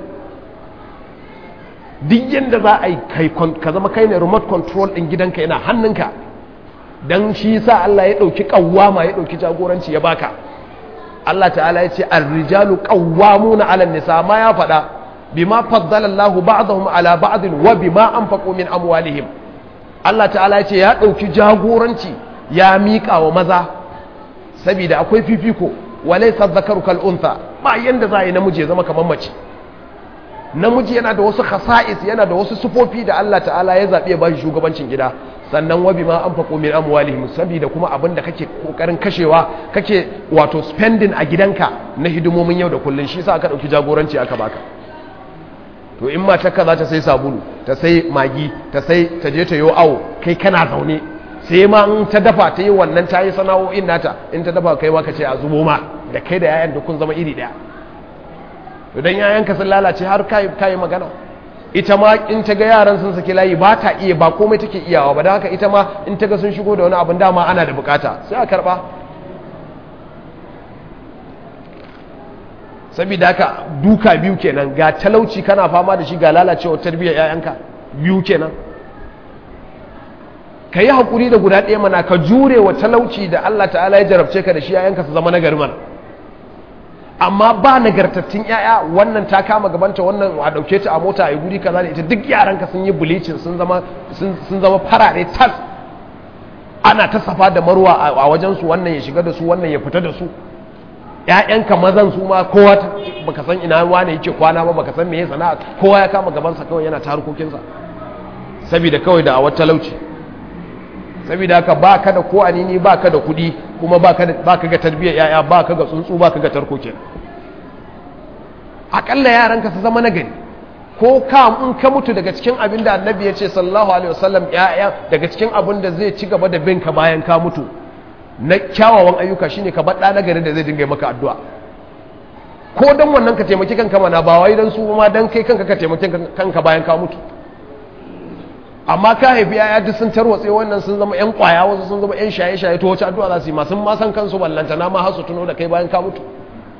duk yadda za a yi ka zama kai ne remote control ɗin gidanka yana hannunka don shi sa Allah ya ɗauki ƙawwama ya ɗauki jagoranci ya baka Allah ta'ala ya ce ar-rijalu qawwamuna 'ala an-nisa ma ya faɗa bima faddala Allahu ba'dahum 'ala ba'din wa bima anfaqu min amwalihim Allah ta'ala ya ce ya ɗauki jagoranci ya miƙa wa maza saboda akwai fifiko walaysa dhakaru kal untha ba yanda za yi namiji ya zama kamar mace namiji yana da wasu khasa'is yana da wasu sufofi da Allah ta'ala ya zaɓi ya ba shi shugabancin gida sannan wabi ma an faƙo min amwalihim saboda kuma abin da kake kokarin kashewa kake wato spending a gidanka na hidimomin yau da kullun shi sa aka ɗauki jagoranci aka baka to in matarka za ta sai sabulu ta sai magi ta sai ta je ta yi awo kai kana zaune sai ma in ta dafa ta yi wannan ta yi sana'o'in nata in ta dafa kai ma ka ce a zubo ma da kai da yayan da kun zama iri ɗaya to dan yayanka sun lalace har kai magana ita ma in ta ga yaran sun saki layi ba ta iya ba komai take iyawa ba da haka ita ma in ta ga sun shigo da wani abin dama ana da bukata sai a karba saboda haka duka biyu kenan ga talauci kana fama da shi ga lalacewa tarbiyyar yayanka biyu kenan ka yi haƙuri da guda ɗaya mana ka jure wa talauci da Allah ta'ala ya jarabce ka da shi yayanka su zama nagari mana amma ba nagartattun yaya wannan ta kama gabanta wannan a dauke ta a mota a guri kaza da ita duk yaranka sun yi bulicin sun zama sun zama farare tas ana ta safa da marwa a wajen su wannan ya shiga da su wannan ya fita da su ƴaƴanka mazan su ma kowa baka san ina wane yake kwana ba baka san me sana'a kowa ya kama gaban sa kawai yana ta harkokin sa saboda kawai da awar talauci saboda haka ba ka da ko anini ba ka da kudi kuma ba ka ga tarbiyyar yaya ba ka ga tsuntsu ba ka ga tarko kenan akalla yaranka su zama nagari ko ka in ka mutu daga cikin abin da annabi ya ce sallallahu alaihi wasallam yaya daga cikin abin da zai ci gaba da bin ka bayan ka mutu na kyawawan ayyuka shine ka baɗa nagari da zai dinga maka addu'a ko dan wannan ka taimaki kanka mana ba wai dan su ma dan kai kanka ka taimaki kanka bayan ka mutu amma ka haifi yaya duk sun tarwatse wannan sun zama yan kwaya wasu sun zama yan shaye-shaye to wace addu'a za su yi masu ma san kansu ballanta na ma hasu tuno da kai bayan ka mutu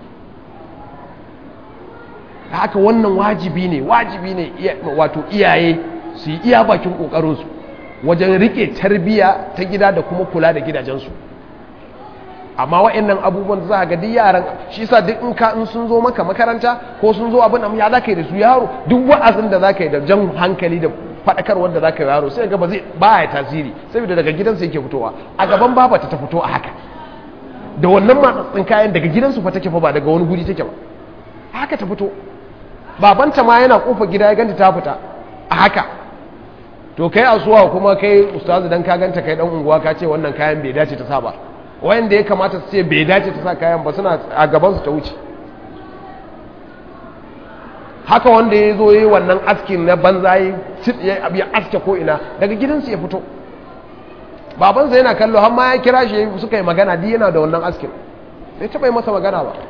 haka wannan wajibi ne wajibi ne wato iyaye su yi iya bakin kokarinsu wajen rike tarbiya ta gida da kuma kula da gidajensu amma wa'annan abubuwan za ga duk yaran shi sa duk in ka in sun zo maka makaranta ko sun zo abin ya za ka yi da su yaro duk wa'azin da za ka yi da jan hankali da faɗakarwar da za ka yi yaro sai ga ba zai ba ya tasiri saboda daga gidansa yake fitowa a gaban babata ta fito a haka da wannan matsatsin kayan daga gidansu fa take fa ba daga wani guri take ba haka ta fito babanta ma yana kofa gida ya ganta ta fita a haka to kai asuwa kuma kai ustazu dan ka ganta kai dan unguwa ka ce wannan kayan bai dace ta sa ba wayanda ya kamata su ce bai dace ta sa kayan ba suna a gaban su ta wuce haka wanda ya zo yi wannan askin na banza ya abu ya aske ko ina daga gidansu ya fito babansa yana kallo har ma ya kira shi suka yi magana di yana da wannan askin bai taɓa yi masa magana ba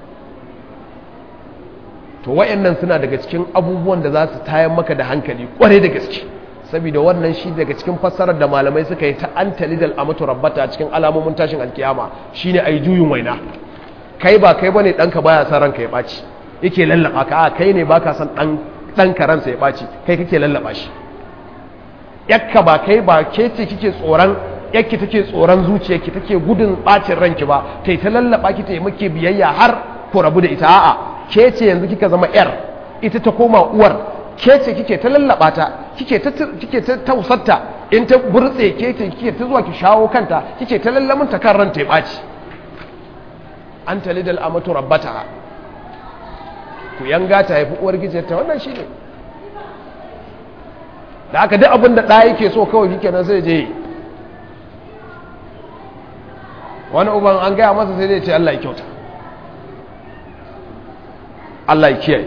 to wayannan suna daga cikin abubuwan da za su tayan maka da hankali kwarai da gaske saboda wannan shi daga cikin fassarar da malamai suka yi ta an talidal amatu rabbata cikin alamomin tashin alkiyama shine ai juyin waina kai ba kai bane danka baya san ranka ya baci yake lallaba ka a kai ne baka san dan danka ransa ya baci kai kake lallaba shi yakka ba kai ba ke ce kike tsoron yakki take tsoron zuciyarki take gudun bacin ranki ba tai ta lallaba ki ta yi muke biyayya har ku rabu da ita a'a ke ce yanzu kika zama yar ita ta koma uwar ke ce kike ta lallaba ta kike ta kike ta tausarta in ta burtse ke ce kike ta zuwa ki shawo kanta kike ta lallamin ta kan ranta ya baci an talidal amatu rabbata ku yanga ta haifi uwar gijiyarta wannan shine da aka duk abin da ɗaya yake so kawai kike nan sai je wani uban an gaya masa sai dai ce Allah ya kyauta Allah ya kiyaye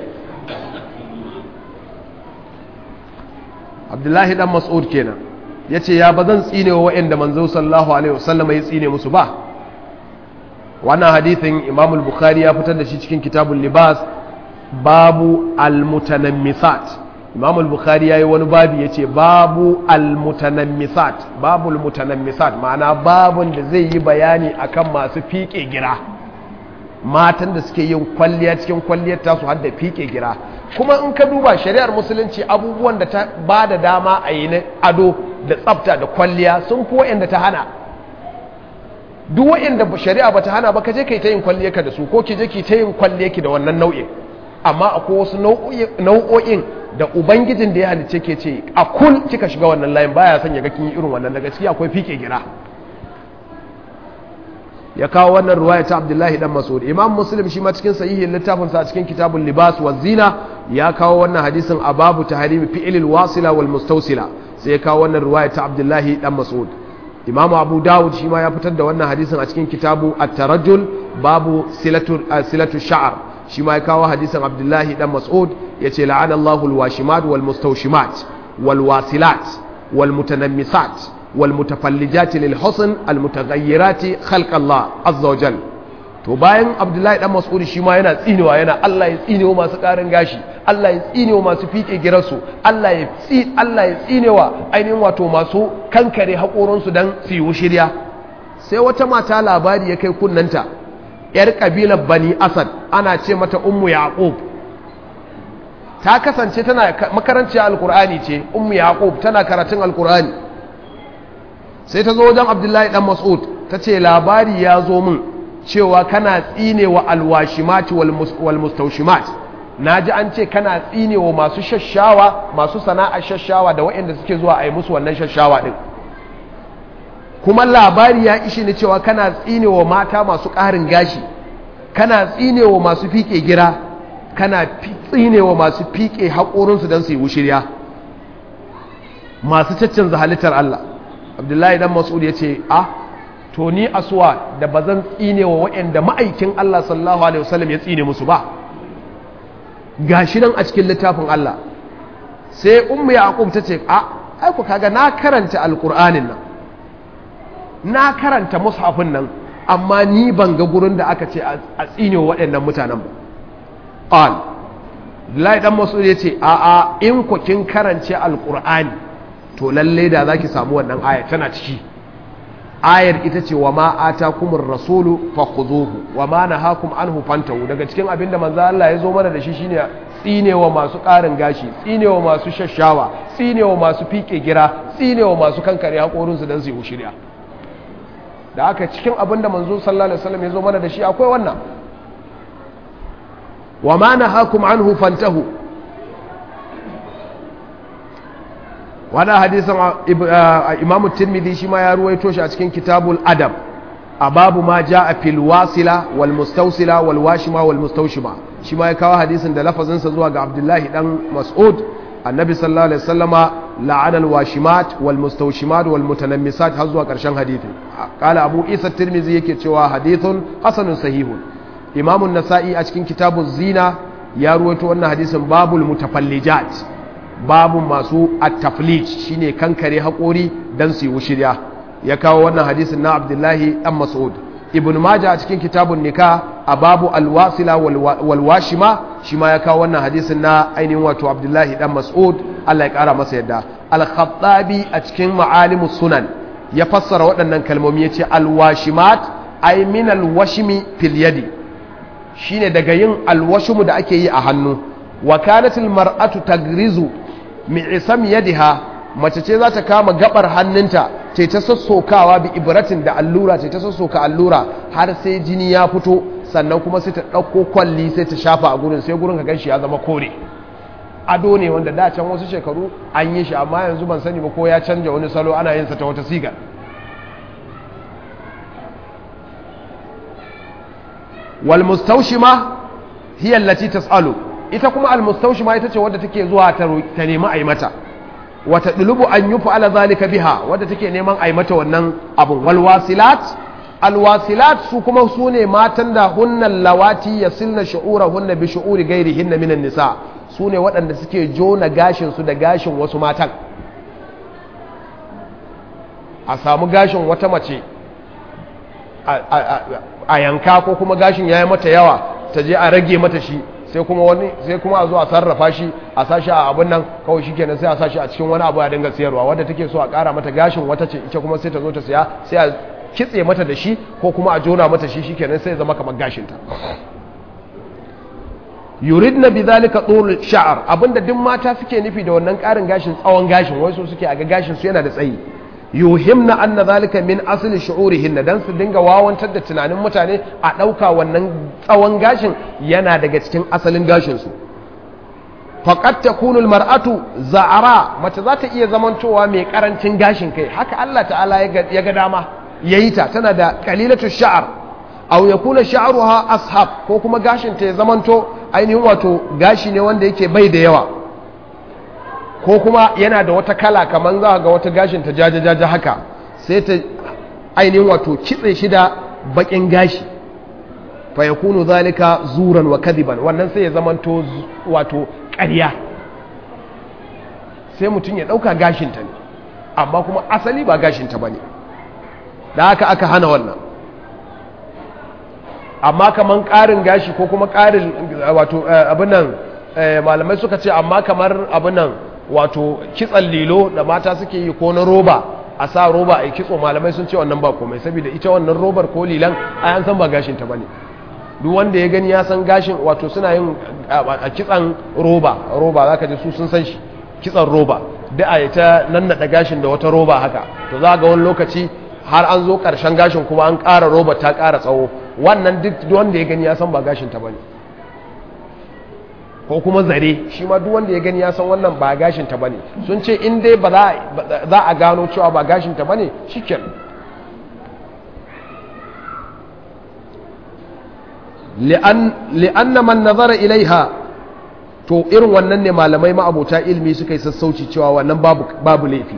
Abdullahi dan Mas'ud kenan yace ya bazan tsine wa waɗanda manzo sallallahu alaihi wasallam ya tsine musu ba wannan hadithin Imam al-Bukhari ya fitar da shi cikin kitabul libas babu al-mutanammisat Imam al-Bukhari yayi wani babu yace babu al-mutanammisat babu al-mutanammisat ma'ana babun da zai yi bayani akan masu fiƙe gira matan da suke yin kwalliya cikin kwalliyar tasu har da fiƙe gira kuma in ka duba shari'ar musulunci abubuwan da ta ba da dama a yi na ado da tsafta da kwalliya sun fi wa'anda ta hana duk wa'anda shari'a ba ta hana ba ka je ka yi ta yin kwalliyarka da su ko ki je ki ta yin kwalliyarki da wannan nau'in amma akwai wasu nau'o'in da ubangijin da ya halice ke ce a kul kika shiga wannan layin baya son ya ga kin yi irin wannan daga ciki akwai fike gira ya kawo wannan ruwaya ta Abdullahi dan Mas'ud Imam Muslim shi ma cikin sahihin littafin sa cikin kitabul libas wa zina ya kawo wannan hadisin a babu tahrimi fi'lil wasila wal mustawsila sai ya kawo wannan ruwaya ta Abdullahi dan Mas'ud Imam Abu Dawud shi ma ya fitar da wannan hadisin a cikin kitabu at-tarajjul babu silatu silatu sha'r shi ma ya kawo hadisin abdullahi dan mas'ud ya ce la'anallahu alwashimat wal mustawshimat wal wasilat wal mutanammisat wal mutafallijat lil husn al mutaghayyirat khalq Allah azza wa jal to bayan abdullahi dan mas'ud shi ma yana tsinewa yana Allah ya tsinewa masu karin gashi Allah ya tsinewa masu fike girarsu Allah ya tsi Allah ya tsinewa ainihin wato masu kankare haƙoransu dan su yi shirya sai wata mata labari ya kai kunnanta ‘yar ƙabilar Bani Asad ana ce mata Ummu Yaqub ta kasance tana makaranci Alƙur'ani ce, Ummu Yaqub tana karatun Alƙur'ani. Sai ta zo wajen Abdullahi ɗan Mas'ud ta ce labari ya zo min cewa kana tsine wa alwashimat wal mustaushimat. Na ji an ce kana tsine wa masu shashawa, masu sana'ar shashawa da waɗanda suke zuwa a yi musu wannan shashawa ɗin. kuma labari ya ishi ni cewa kana tsinewa mata masu ƙarin gashi kana tsinewa masu fiƙe gira kana tsinewa masu fiƙe haƙorinsu don su yi wushirya masu caccanza halittar Allah abdullahi dan mas'ud ya ce a to ni asuwa da ba zan tsinewa waɗanda ma'aikin Allah sallallahu alaihi wasallam ya tsine musu ba gashi nan a cikin littafin Allah sai ummu yaqub ta ce a ai ku kaga na karanta alqur'anin nan na karanta mushafin nan amma ni ban ga gurin da aka ce a tsine waɗannan mutanen ba qal lai dan mas'ud yace a a in ku kin karance alqur'ani to lalle da zaki samu wannan aya tana ciki ayar ita ce wa ma atakumur rasulu fakhuzuhu wa ma nahakum anhu fantahu daga cikin abin da manzo Allah ya zo mana da shi shine tsinewa masu ƙarin gashi tsinewa masu shashawa tsinewa masu fike gira tsinewa masu kankare haƙorinsu don su yi shirya da aka cikin abin da manzo sallallahu alaihi wasallam ya zo mana da shi akwai wannan wa ma nahakum anhu fantahu wannan hadisin imamu tirmidhi shi ma ya ruwaito shi a cikin kitabul adab a babu ma jaa fil wasila wal mustawsila wal washima wal mustawshima shi ma ya kawo hadisin da lafazinsa zuwa ga abdullahi dan mas'ud annabi sallallahu alaihi wasallama la'ana al-washimat wal mustawshimat wal mutanammisat har zuwa karshen hadithin qala abu isa tirmizi yake cewa hadithun hasanun sahihun imam an-nasa'i a cikin kitabu zina ya ruwaito wannan hadisin babul mutafallijat babu masu at-taflij shine kankare haƙori dan su yi wushirya ya kawo wannan hadisin na Abdullahi dan Mas'ud Ibn Majah a cikin kitabun nika a babu alwasila walwashima shi ma ya kawo wannan hadisin na ainihin wato Abdullahi dan Mas'ud Allah ya kara masa yadda al-Khattabi a cikin ma'alimus sunan ya fassara waɗannan kalmomi ya ce alwashimat ay min alwashimi fil yadi shine daga yin alwashimu da ake yi a hannu wa kanat almar'atu tagrizu mi'sam yadiha mace ce za ta kama gabar hannunta ce ta sassokawa bi ibratin da allura ce ta sassoka allura har sai jini ya fito sannan kuma sai ta ɗauko kwalli sai ta shafa a gurin sai gurin ka ganshi ya zama kore ado ne wanda da can wasu shekaru an yi shi amma yanzu ban sani ba ko ya canja wani salo ana yin sa ta wata siga wal mustawshima hiya allati tas'alu ita kuma al mustawshima ita ce wadda take zuwa ta nemi a yi mata wata dulubu an yi fa'ala zalika biha wadda take neman a yi mata wannan abun walwasilat alwasilat su kuma su ne matan da hunnan lawati ya silna sha'ura hunna bi sha'uri gairi hinna minan nisa su ne waɗanda suke jona gashinsu da gashin wasu matan a samu gashin wata mace a yanka ko kuma gashin ya yi mata yawa ta je a rage mata shi sai kuma wani sai kuma a zo a sarrafa shi a sashi a abin nan kawai shikenan sai a sashi a cikin wani abu a dinga siyarwa wadda take so a ƙara mata gashin wata ce ita kuma sai ta zo ta siya sai a kitse mata da shi ko kuma a jona mata shi shikenan sai ya zama kamar gashin ta yuridna bidhalika tul sha'r abinda duk mata suke nufi da wannan ƙarin gashin tsawon gashin wai so suke a ga gashin su yana da tsayi yuhimna anna zalika min asli shu'urihinna dan su dinga wawantar da tunanin mutane a dauka wannan tsawon gashin yana daga cikin asalin gashin su faqad takunu almar'atu za'ara mace za ta iya zamantowa mai karancin gashin kai haka Allah ta'ala ya ga dama yayi ta tana da qalilatu sha'r aw yakuna sha'ruha ashab ko kuma gashin ta ya zamanto ainihin wato gashi ne wanda yake bai da yawa ko kuma yana da wata kala kamar za ga wata gashin ta jajajaja haka sai ta ainihin wato kitse shi da bakin gashi fa yakunu zalika zuran wa kadiban wannan sai ya zamanto wato ƙarya sai mutum ya ɗauka gashinta ne amma kuma asali ba gashinta ba ne da haka aka hana wannan amma kamar ƙarin gashi ko kuma ƙarin wato abin nan malamai suka ce amma kamar abin nan wato kitsan lilo da mata suke yi ko na roba a sa roba a kitso malamai sun ce wannan ba komai saboda ita wannan robar ko lilan a an san ba gashin ta bane duk wanda ya gani ya san gashin wato suna yin a kitsan roba roba zaka ji su sun san shi kitsan roba da a ta nannada gashin da wata roba haka to za ga wani lokaci har an zo karshen gashin kuma an ƙara roba ta ƙara tsawo wannan duk wanda ya gani ya san ba gashin ta bane ko kuma zare shi ma duk wanda ya gani ya san wannan ba gashin ta bane sun ce in dai ba za a gano cewa ba gashin ta bane shikenan li'anna man nazara ilaiha to irin wannan ne malamai ma'abota ilmi suka yi sassauci cewa wannan babu babu laifi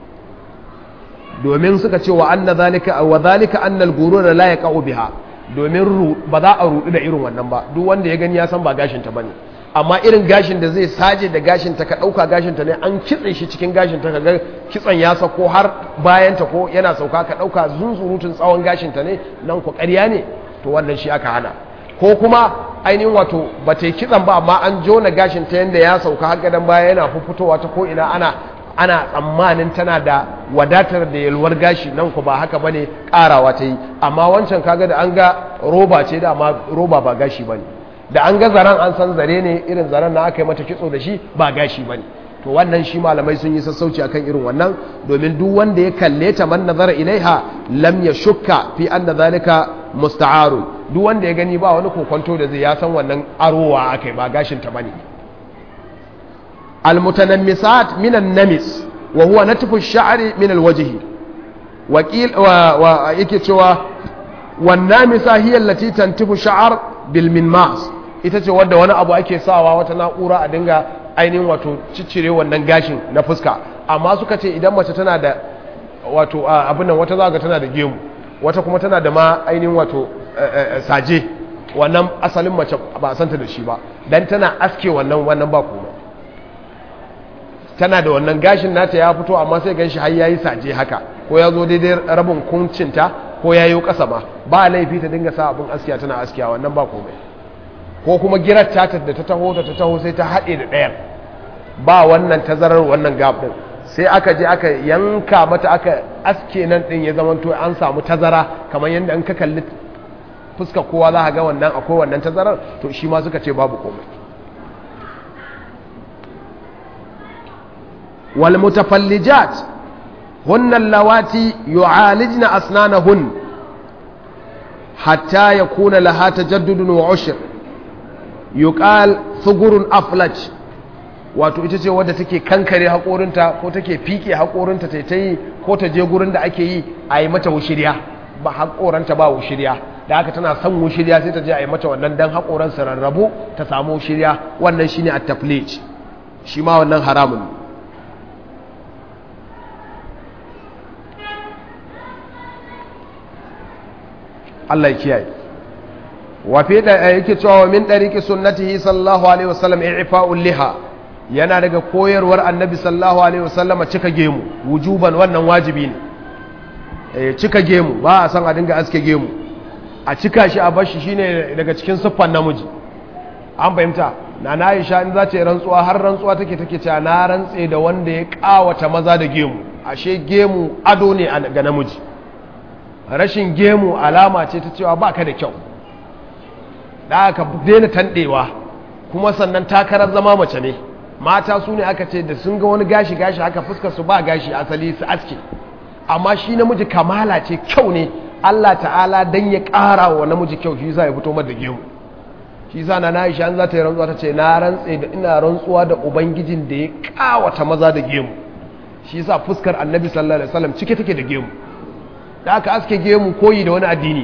domin suka ce wa anna zalika wa zalika anna al-ghurur la yaqa'u biha domin ba za a rudu da irin wannan ba duk wanda ya gani ya san ba gashin ta bane amma irin gashin da zai saje da gashin ta ka dauka gashin ta ne an kitse shi cikin gashin ta kaga kitsan ya sako har bayan ta ko yana sauka ka dauka zunzurutun tsawon gashin ta ne nan ku ƙarya ne to wannan shi aka hana ko kuma ainihin wato ba ta yi kitsan ba amma an jona gashin ta yanda ya sauka har gadan baya yana fitowa ta ko ina ana ana tsammanin tana da wadatar da yalwar gashi nan ku ba haka bane karawa ta yi amma wancan kaga da an ga roba ce da amma roba ba gashi bane da an ga zaren an san zare ne irin zaren na aka yi mata kitso da shi ba gashi bane to wannan shi malamai sun yi sassauci akan irin wannan domin duk wanda ya kalle ta man nazara ilaiha lam ya shukka fi anna zalika musta'arun duk wanda ya gani ba wani kokonto da zai ya san wannan arowa akai ba gashin ta bane المتنمسات من النمس وهو نتف الشعر من الوجه وقيل ويكي cewa والنامسة هي التي تنتف الشعر بالمنماس ita ce wadda wani abu ake sawa wata na'ura a dinga ainihin wato ciccire wannan gashin na fuska amma suka ce idan mace tana da wato abin nan wata zaga tana da gemu wata kuma tana da ma ainihin wato saje wannan asalin mace ba a santa da shi ba dan tana aske wannan wannan ba kuma tana da wannan gashin nata ya fito amma sai ganshi har yayi saje haka ko ya zo daidai rabin kuncinta ko ya yi ƙasa ma ba laifi ta dinga sa abin askiya tana askiya wannan ba komai ko kuma girar ta da ta taho da ta taho sai ta haɗe da ɗayan ba wannan tazarar wannan gab ɗin sai aka je aka yanka mata aka aske nan ɗin ya zama to an samu tazara kamar yadda in ka kalli fuska kowa za ga wannan akwai wannan tazarar to shi ma suka ce babu komai wal mutafallijat hunna allawati yu'alijna asnanahun hatta yakuna laha tajaddudun wa ushr yuqal thugurun aflaj wato ita ce wadda take kankare haƙorinta ko take fike haƙorinta ta ta yi ko ta je gurin da ake yi a yi mata wushiriya ba haƙoranta ba wushiriya da haka tana son wushiriya sai ta je a yi mata wannan dan haƙoran su rarrabu ta samu wushiriya wannan shine at taflij shi ma wannan haramun Allah ya kiyaye wa fi da yake cewa min dariqi sunnatihi sallallahu alaihi wasallam i'fa'ul liha yana daga koyarwar annabi sallallahu alaihi wasallama cika gemu wujuban wannan wajibi ne eh cika gemu ba a san a dinga aske gemu a cika shi a bashi shine daga cikin siffan namiji an fahimta na na Aisha in za ta yi rantsuwa har rantsuwa take take cewa na rantse da wanda ya kawata maza da gemu ashe gemu ado ne ga namiji rashin gemu alama ce ta cewa baka da kyau da aka daina tandewa kuma sannan takarar zama mace ne mata su ne aka ce da sun ga wani gashi gashi haka fuskar su ba gashi asali su aske amma shi namiji kamala ce kyau ne Allah ta'ala dan ya ƙara wa namiji kyau shi yasa ya fito mata gemu shi yasa na Aisha an za ta yi rantsuwa ta ce na rantse da ina rantsuwa da ubangijin da ya kawata maza da gemu shi yasa fuskar Annabi sallallahu alaihi wasallam cike take da gemu da aka aske gemu koyi da wani addini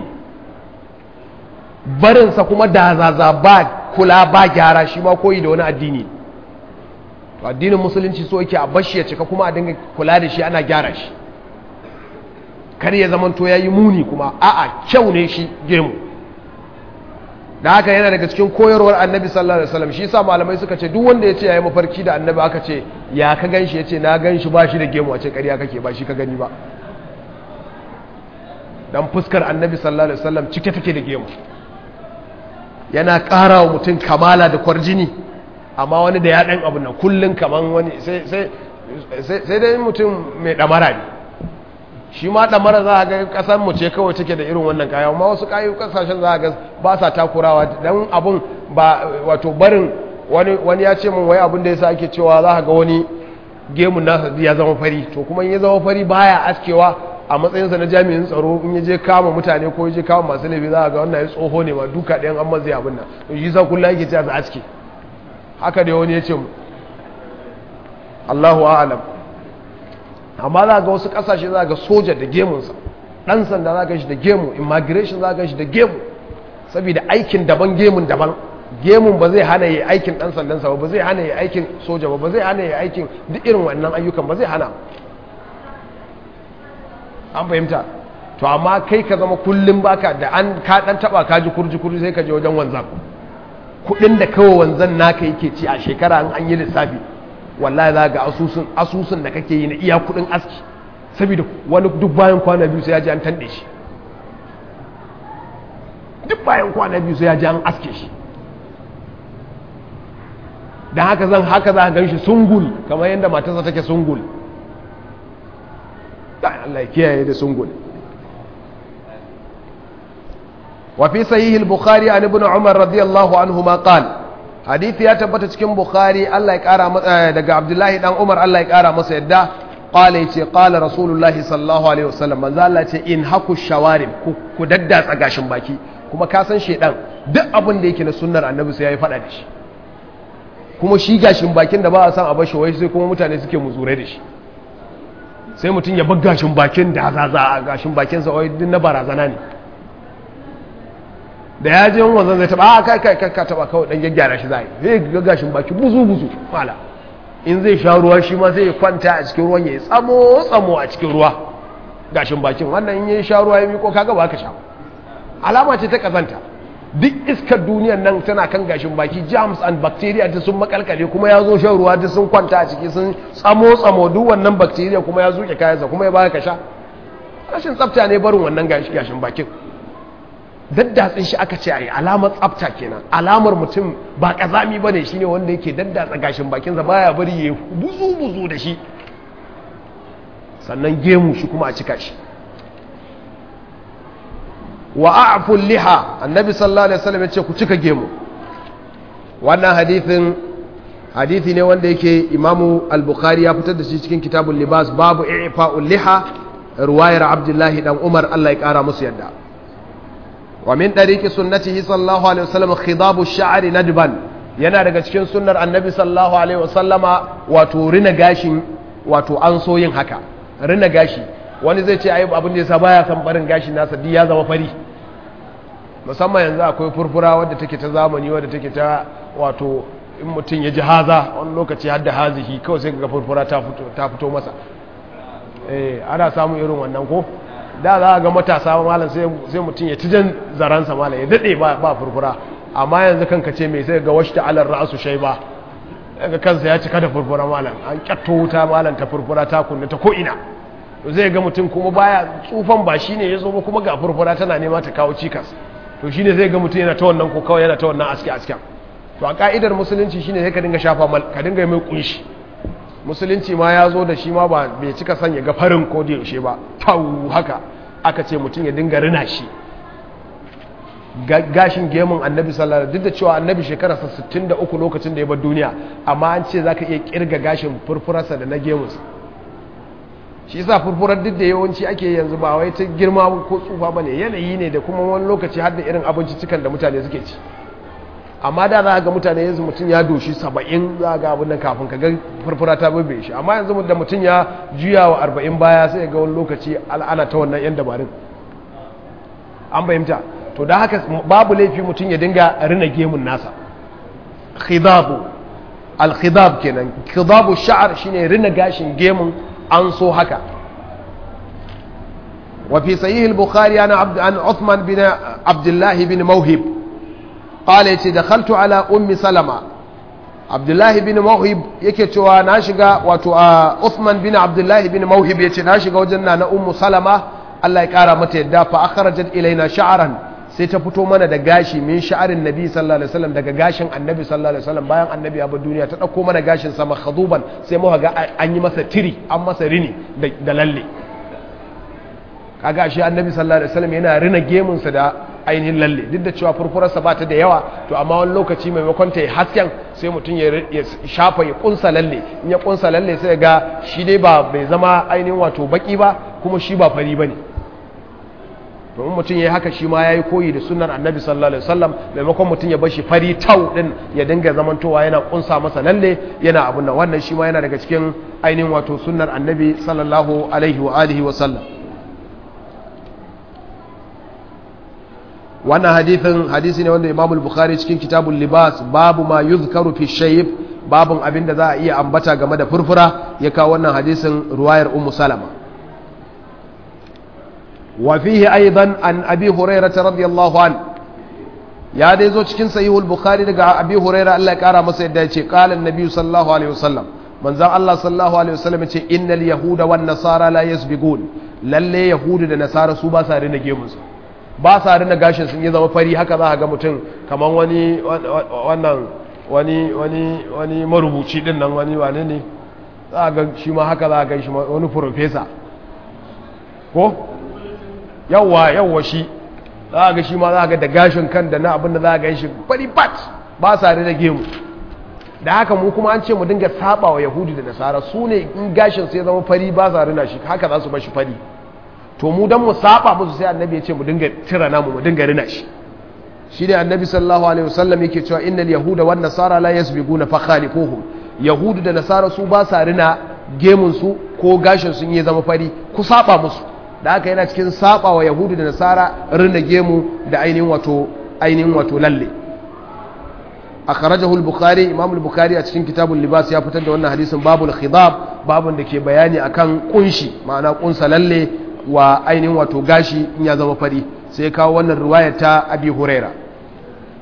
barinsa kuma da zaza ba kula ba gyara shi ma koyi da wani addini addinin musulunci so yake a bashi ya cika kuma a dinga kula da shi ana gyara shi kar ya zamanto ya yi muni kuma a'a kyau ne shi gemu da haka yana daga cikin koyarwar annabi sallallahu alaihi wasallam shi yasa malamai suka ce duk wanda ya ce yayi mafarki da annabi aka ce ya ka ganshi yace na ganshi ba shi da gemu a ce ƙarya kake ba shi ka gani ba dan fuskar annabi sallallahu alaihi wasallam cike take da gemu yana ƙara wa mutum kamala da kwarjini amma wani da ya ɗan abu nan kullum kaman wani sai dai mutum mai ɗamara ne shi ma ɗamara za a ga ƙasar mu ce kawai take da irin wannan kaya amma wasu kayu ƙasashen za a ga ba sa takurawa don abun ba wato barin wani ya ce min wai abin da ya sa ake cewa za a ga wani gemun nasa ya zama fari to kuma in ya zama fari baya askewa a matsayinsa na jami'in tsaro in ya je kama mutane ko ya je kama masu laifi za a ga wannan ya tsoho ne ma duka ɗayan an mazai abin nan to shi sa kullum yake cewa su aske haka da wani ya ce mu Allahu a'alam amma za ga wasu ƙasashe za ga soja da gemunsa ɗan sanda za ga shi da gemu immigration za ga shi da gemu saboda aikin daban gemun daban gemun ba zai hana yi aikin ɗan sandansa ba ba zai hana yi aikin soja ba ba zai hana yi aikin duk irin wannan ayyukan ba zai hana an fahimta to amma kai ka zama kullum baka da an ka dan taba ka ji kurji kurji sai ka je wajen wanzan kudin da kawai wanzan naka yake ci a shekara an an yi lissafi wallahi za ga asusun asusun da kake yi na iya kudin aski saboda wani duk bayan kwana biyu sai ya ji an tande shi duk bayan kwana biyu sai ya ji an aske shi dan haka zan haka za ka gan shi sungul kamar yadda matarsa take sungul Allah ya kiyaye da sungul wa fi sahih al-bukhari an ibn umar radiyallahu anhuma qala hadisi ya tabbata cikin bukhari Allah ya kara daga abdullahi dan umar Allah ya kara masa yadda qala yace qala rasulullahi sallallahu alaihi wasallam manzo Allah ya ce in haku shawarib ku daddatsa gashin baki kuma ka san shedan duk abin da yake na sunnar annabi sai yayi fada da shi kuma shi gashin bakin da ba a san a bashi wai sai kuma mutane suke muzure da shi sai mutum ya bar gashin bakin da zaza a gashin bakinsa wai din na barazana ne da ya je wanzan zai taba a kai kai kai ka taba kawai dan gyaggyara shi zai zai ga gashin baki buzu buzu mala in zai sha ruwa shi ma zai kwanta a cikin ruwan ya tsamo tsamo a cikin ruwa gashin bakin wannan in ya sha ruwa ya miko kaga ba ka sha alama ce ta kazanta duk iskar duniyar nan tana kan gashin baki germs and bacteria ta sun makalkale kuma ya zo shan ruwa ta sun kwanta a ciki sun tsamo tsamo duk wannan bacteria kuma ya zuke kayansa kuma ya baka ka sha rashin tsafta ne barin wannan gashin bakin daddatsin shi aka ce a yi alamar tsafta kenan alamar mutum ba kazami ba ne shi ne wanda yake daddatsa gashin bakinsa baya bari ya buzu buzu da shi sannan gemu shi kuma a cika shi wa a'ful liha annabi sallallahu alaihi wasallam yace ku cika gemu wannan hadithin hadithi ne wanda yake imamu al-bukhari ya fitar da shi cikin kitabul libas babu i'fa'ul liha ruwayar abdullahi dan umar Allah ya kara musu yadda wa min tariqi sunnatihi sallallahu alaihi wasallam khidabu ash-sha'ri nadban yana daga cikin sunnar annabi sallallahu alaihi wasallama wato rina gashin wato an so yin haka rina gashi wani zai ce ayi abin da yasa baya san barin gashi nasa duk ya zama fari musamman yanzu akwai furfura wadda take ta zamani wadda take ta wato in mutum ya ji haza wani lokaci har da hazihi kawai sai ga furfura ta fito ta fito masa eh ana samun irin wannan ko da za a ga matasa malam sai sai mutum ya tijan zaransa malam ya dade ba ba furfura amma yanzu kanka ce mai sai ga washta alar ra'su shayba daga kansa ya cika da furfura malam an kyatto wuta malam ta furfura ta kunna ta ko ina zai ga mutum kuma baya tsufan ba shi ne ya zo ba kuma ga furfura tana nema ta kawo cikas to shi ne zai ga mutum yana ta wannan ko kawai yana ta wannan aske asken to a ka'idar musulunci shine sai ka dinga shafa mal ka dinga mai kunshi musulunci ma ya zo da shi ma ba bai cika sanya ga farin ko da yaushe ba tau haka aka ce mutum ya dinga rina shi gashin gemun annabi sallallahu alaihi duk da cewa annabi shekararsa 63 lokacin da ya bar duniya amma an ce zaka iya kirga gashin furfurarsa da na gemunsa shi yasa furfurar duk da yawanci ake yanzu ba wai ta girma ko tsufa bane yanayi ne da kuma wani lokaci har da irin abinci cikan da mutane suke ci amma da za ga mutane yanzu mutum ya doshi saba'in za ga abin nan kafin ka ga furfura ta bebe shi amma yanzu da mutum ya juya wa arba'in baya sai ga wani lokaci al'ana ta wannan yan dabarun an fahimta to da haka babu laifi mutum ya dinga rina gemun nasa khidabu al-khidab kenan khidabu sha'ar shine rina gashin gemun an so haka وفي صحيح البخاري عن عبد عن عثمان بن عبد الله بن موهب قال يتي دخلت على ام سلمة عبد الله بن موهب yake cewa na shiga wato Uthman bin Abdullah bin Mawhib yace na shiga wajen na ummu Salama Allah ya kara mata yadda fa akhrajat ilaina sha'ran sai ta fito mana da gashi min sha'arin nabi sallallahu alaihi wasallam daga gashin annabi sallallahu alaihi wasallam bayan annabi ya bar duniya ta dauko mana gashin sa makhaduban sai muka ga an yi masa tiri an masa rini da lalle kaga shi annabi sallallahu alaihi wasallam yana rina gemun sa da ainihin lalle duk da cewa furfurar sa bata da yawa to amma wani lokaci maimakon ta yi hasken sai mutum ya shafa ya kunsa lalle in ya kunsa lalle sai ga shi dai ba bai zama ainihin wato baki ba kuma shi ba fari bane domin mutum ya yi haka shi ma ya yi koyi da sunan annabi sallallahu alaihi wasallam maimakon mutum ya bashi fari tau din ya dinga zamantowa yana kunsa masa lalle yana abun nan wannan shi ma yana daga cikin ainihin wato sunnar annabi sallallahu alaihi wa alihi wa sallam wannan hadithin hadisi ne wanda imamul bukhari cikin kitabul libas babu ma yuzkaru fi shayb babun abinda za a iya ambata game da furfura ya kawo wannan hadisin ruwayar ummu salama وفيه أيضا عن أبي هريرة رضي الله عنه يا دي زو cikin sahihul bukhari daga abi huraira Allah ya kara masa yadda yace qala annabi sallallahu alaihi wasallam manzon Allah sallallahu alaihi wasallam yace innal yahuda wan nasara la yasbiqun lalle yahudu da nasara su ba sa rina gemun su ba sa rina gashin sun yi zama fari haka za ka ga mutum kaman wani wannan wani wani wani marubuci din nan wani wane ne za ga shi ma haka za ka ga shi wani professor ko yawwa yawwa shi za ga shi ma za ga da gashin kan da na abin da za ga shi fari bat ba sa da gemu da haka mu kuma an ce mu dinga saba wa yahudi da nasara su ne in gashin sai zama fari ba sa rina shi haka za su bashi fari to mu dan mu saba musu sai annabi ya ce mu dinga tira namu mu dinga rina shi shi ne annabi sallallahu alaihi wasallam yake cewa innal yahuda wan nasara la yasbiquna fa khaliquhum yahudu da nasara su ba sa rina gemun su ko gashin sun yi zama fari ku saba musu da haka yana cikin saba wa yahudu da nasara rina gemu da ainihin wato ainihin wato lalle akhrajahu al-bukhari imam al-bukhari a cikin kitabul libas ya fitar da wannan hadisin babul khidab babun da ke bayani akan kunshi ma'ana kunsa lalle wa ainihin wato gashi in ya zama fari sai kawo wannan riwaya ta abi huraira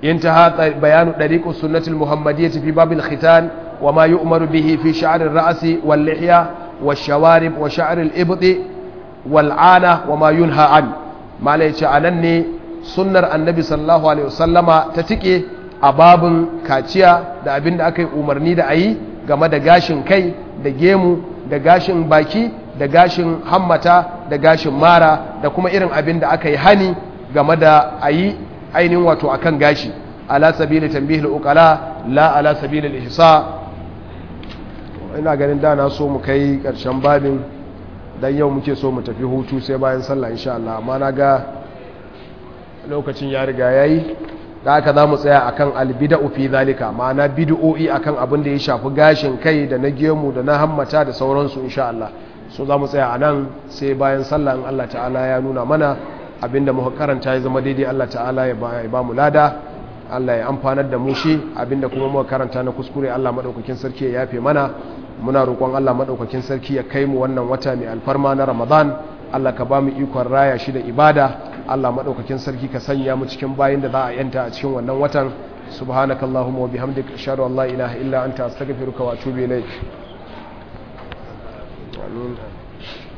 انتهى بيان طريق السنة المحمدية في باب الختان وما يؤمر به في شعر الرأس واللحية والشوارب وشعر الإبط والعانة وما ينهى عنه ما ليش عنني سنة النبي صلى الله عليه وسلم تتكي أباب كاتيا da abin da aka yi umarni da a yi game da gashin kai da gemu da gashin baki da gashin hammata da gashin mara da kuma irin abin da aka yi hani game da a yi ainihin wato akan gashi ala sabili tambihil uqala la ala sabili ihsa ina ganin da na so mu kai karshen babin dan yau muke so mu tafi hutu sai bayan sallah insha Allah amma na ga lokacin ya riga yayi da aka za mu tsaya akan albida'u fi zalika ma'ana bid'o'i akan abin da ya shafi gashin kai da na gemu da na hammata da sauransu insha Allah so za mu tsaya a nan sai bayan sallah in Allah ta'ala ya nuna mana abinda muka karanta ya zama daidai Allah ta'ala ya ba mu lada Allah ya amfanar da mu shi abinda kuma muka karanta na kuskure Allah madaukakin sarki ya yafe mana muna roƙon Allah madaukakin sarki ya kai mu wannan wata mai alfarma na Ramadan Allah ka ba mu ikon raya shi da ibada Allah madaukakin sarki ka sanya mu cikin bayin da za a yanta a cikin wannan watan subhanakallahumma wa bihamdika ashhadu an la ilaha illa anta astaghfiruka wa atubu ilaik amin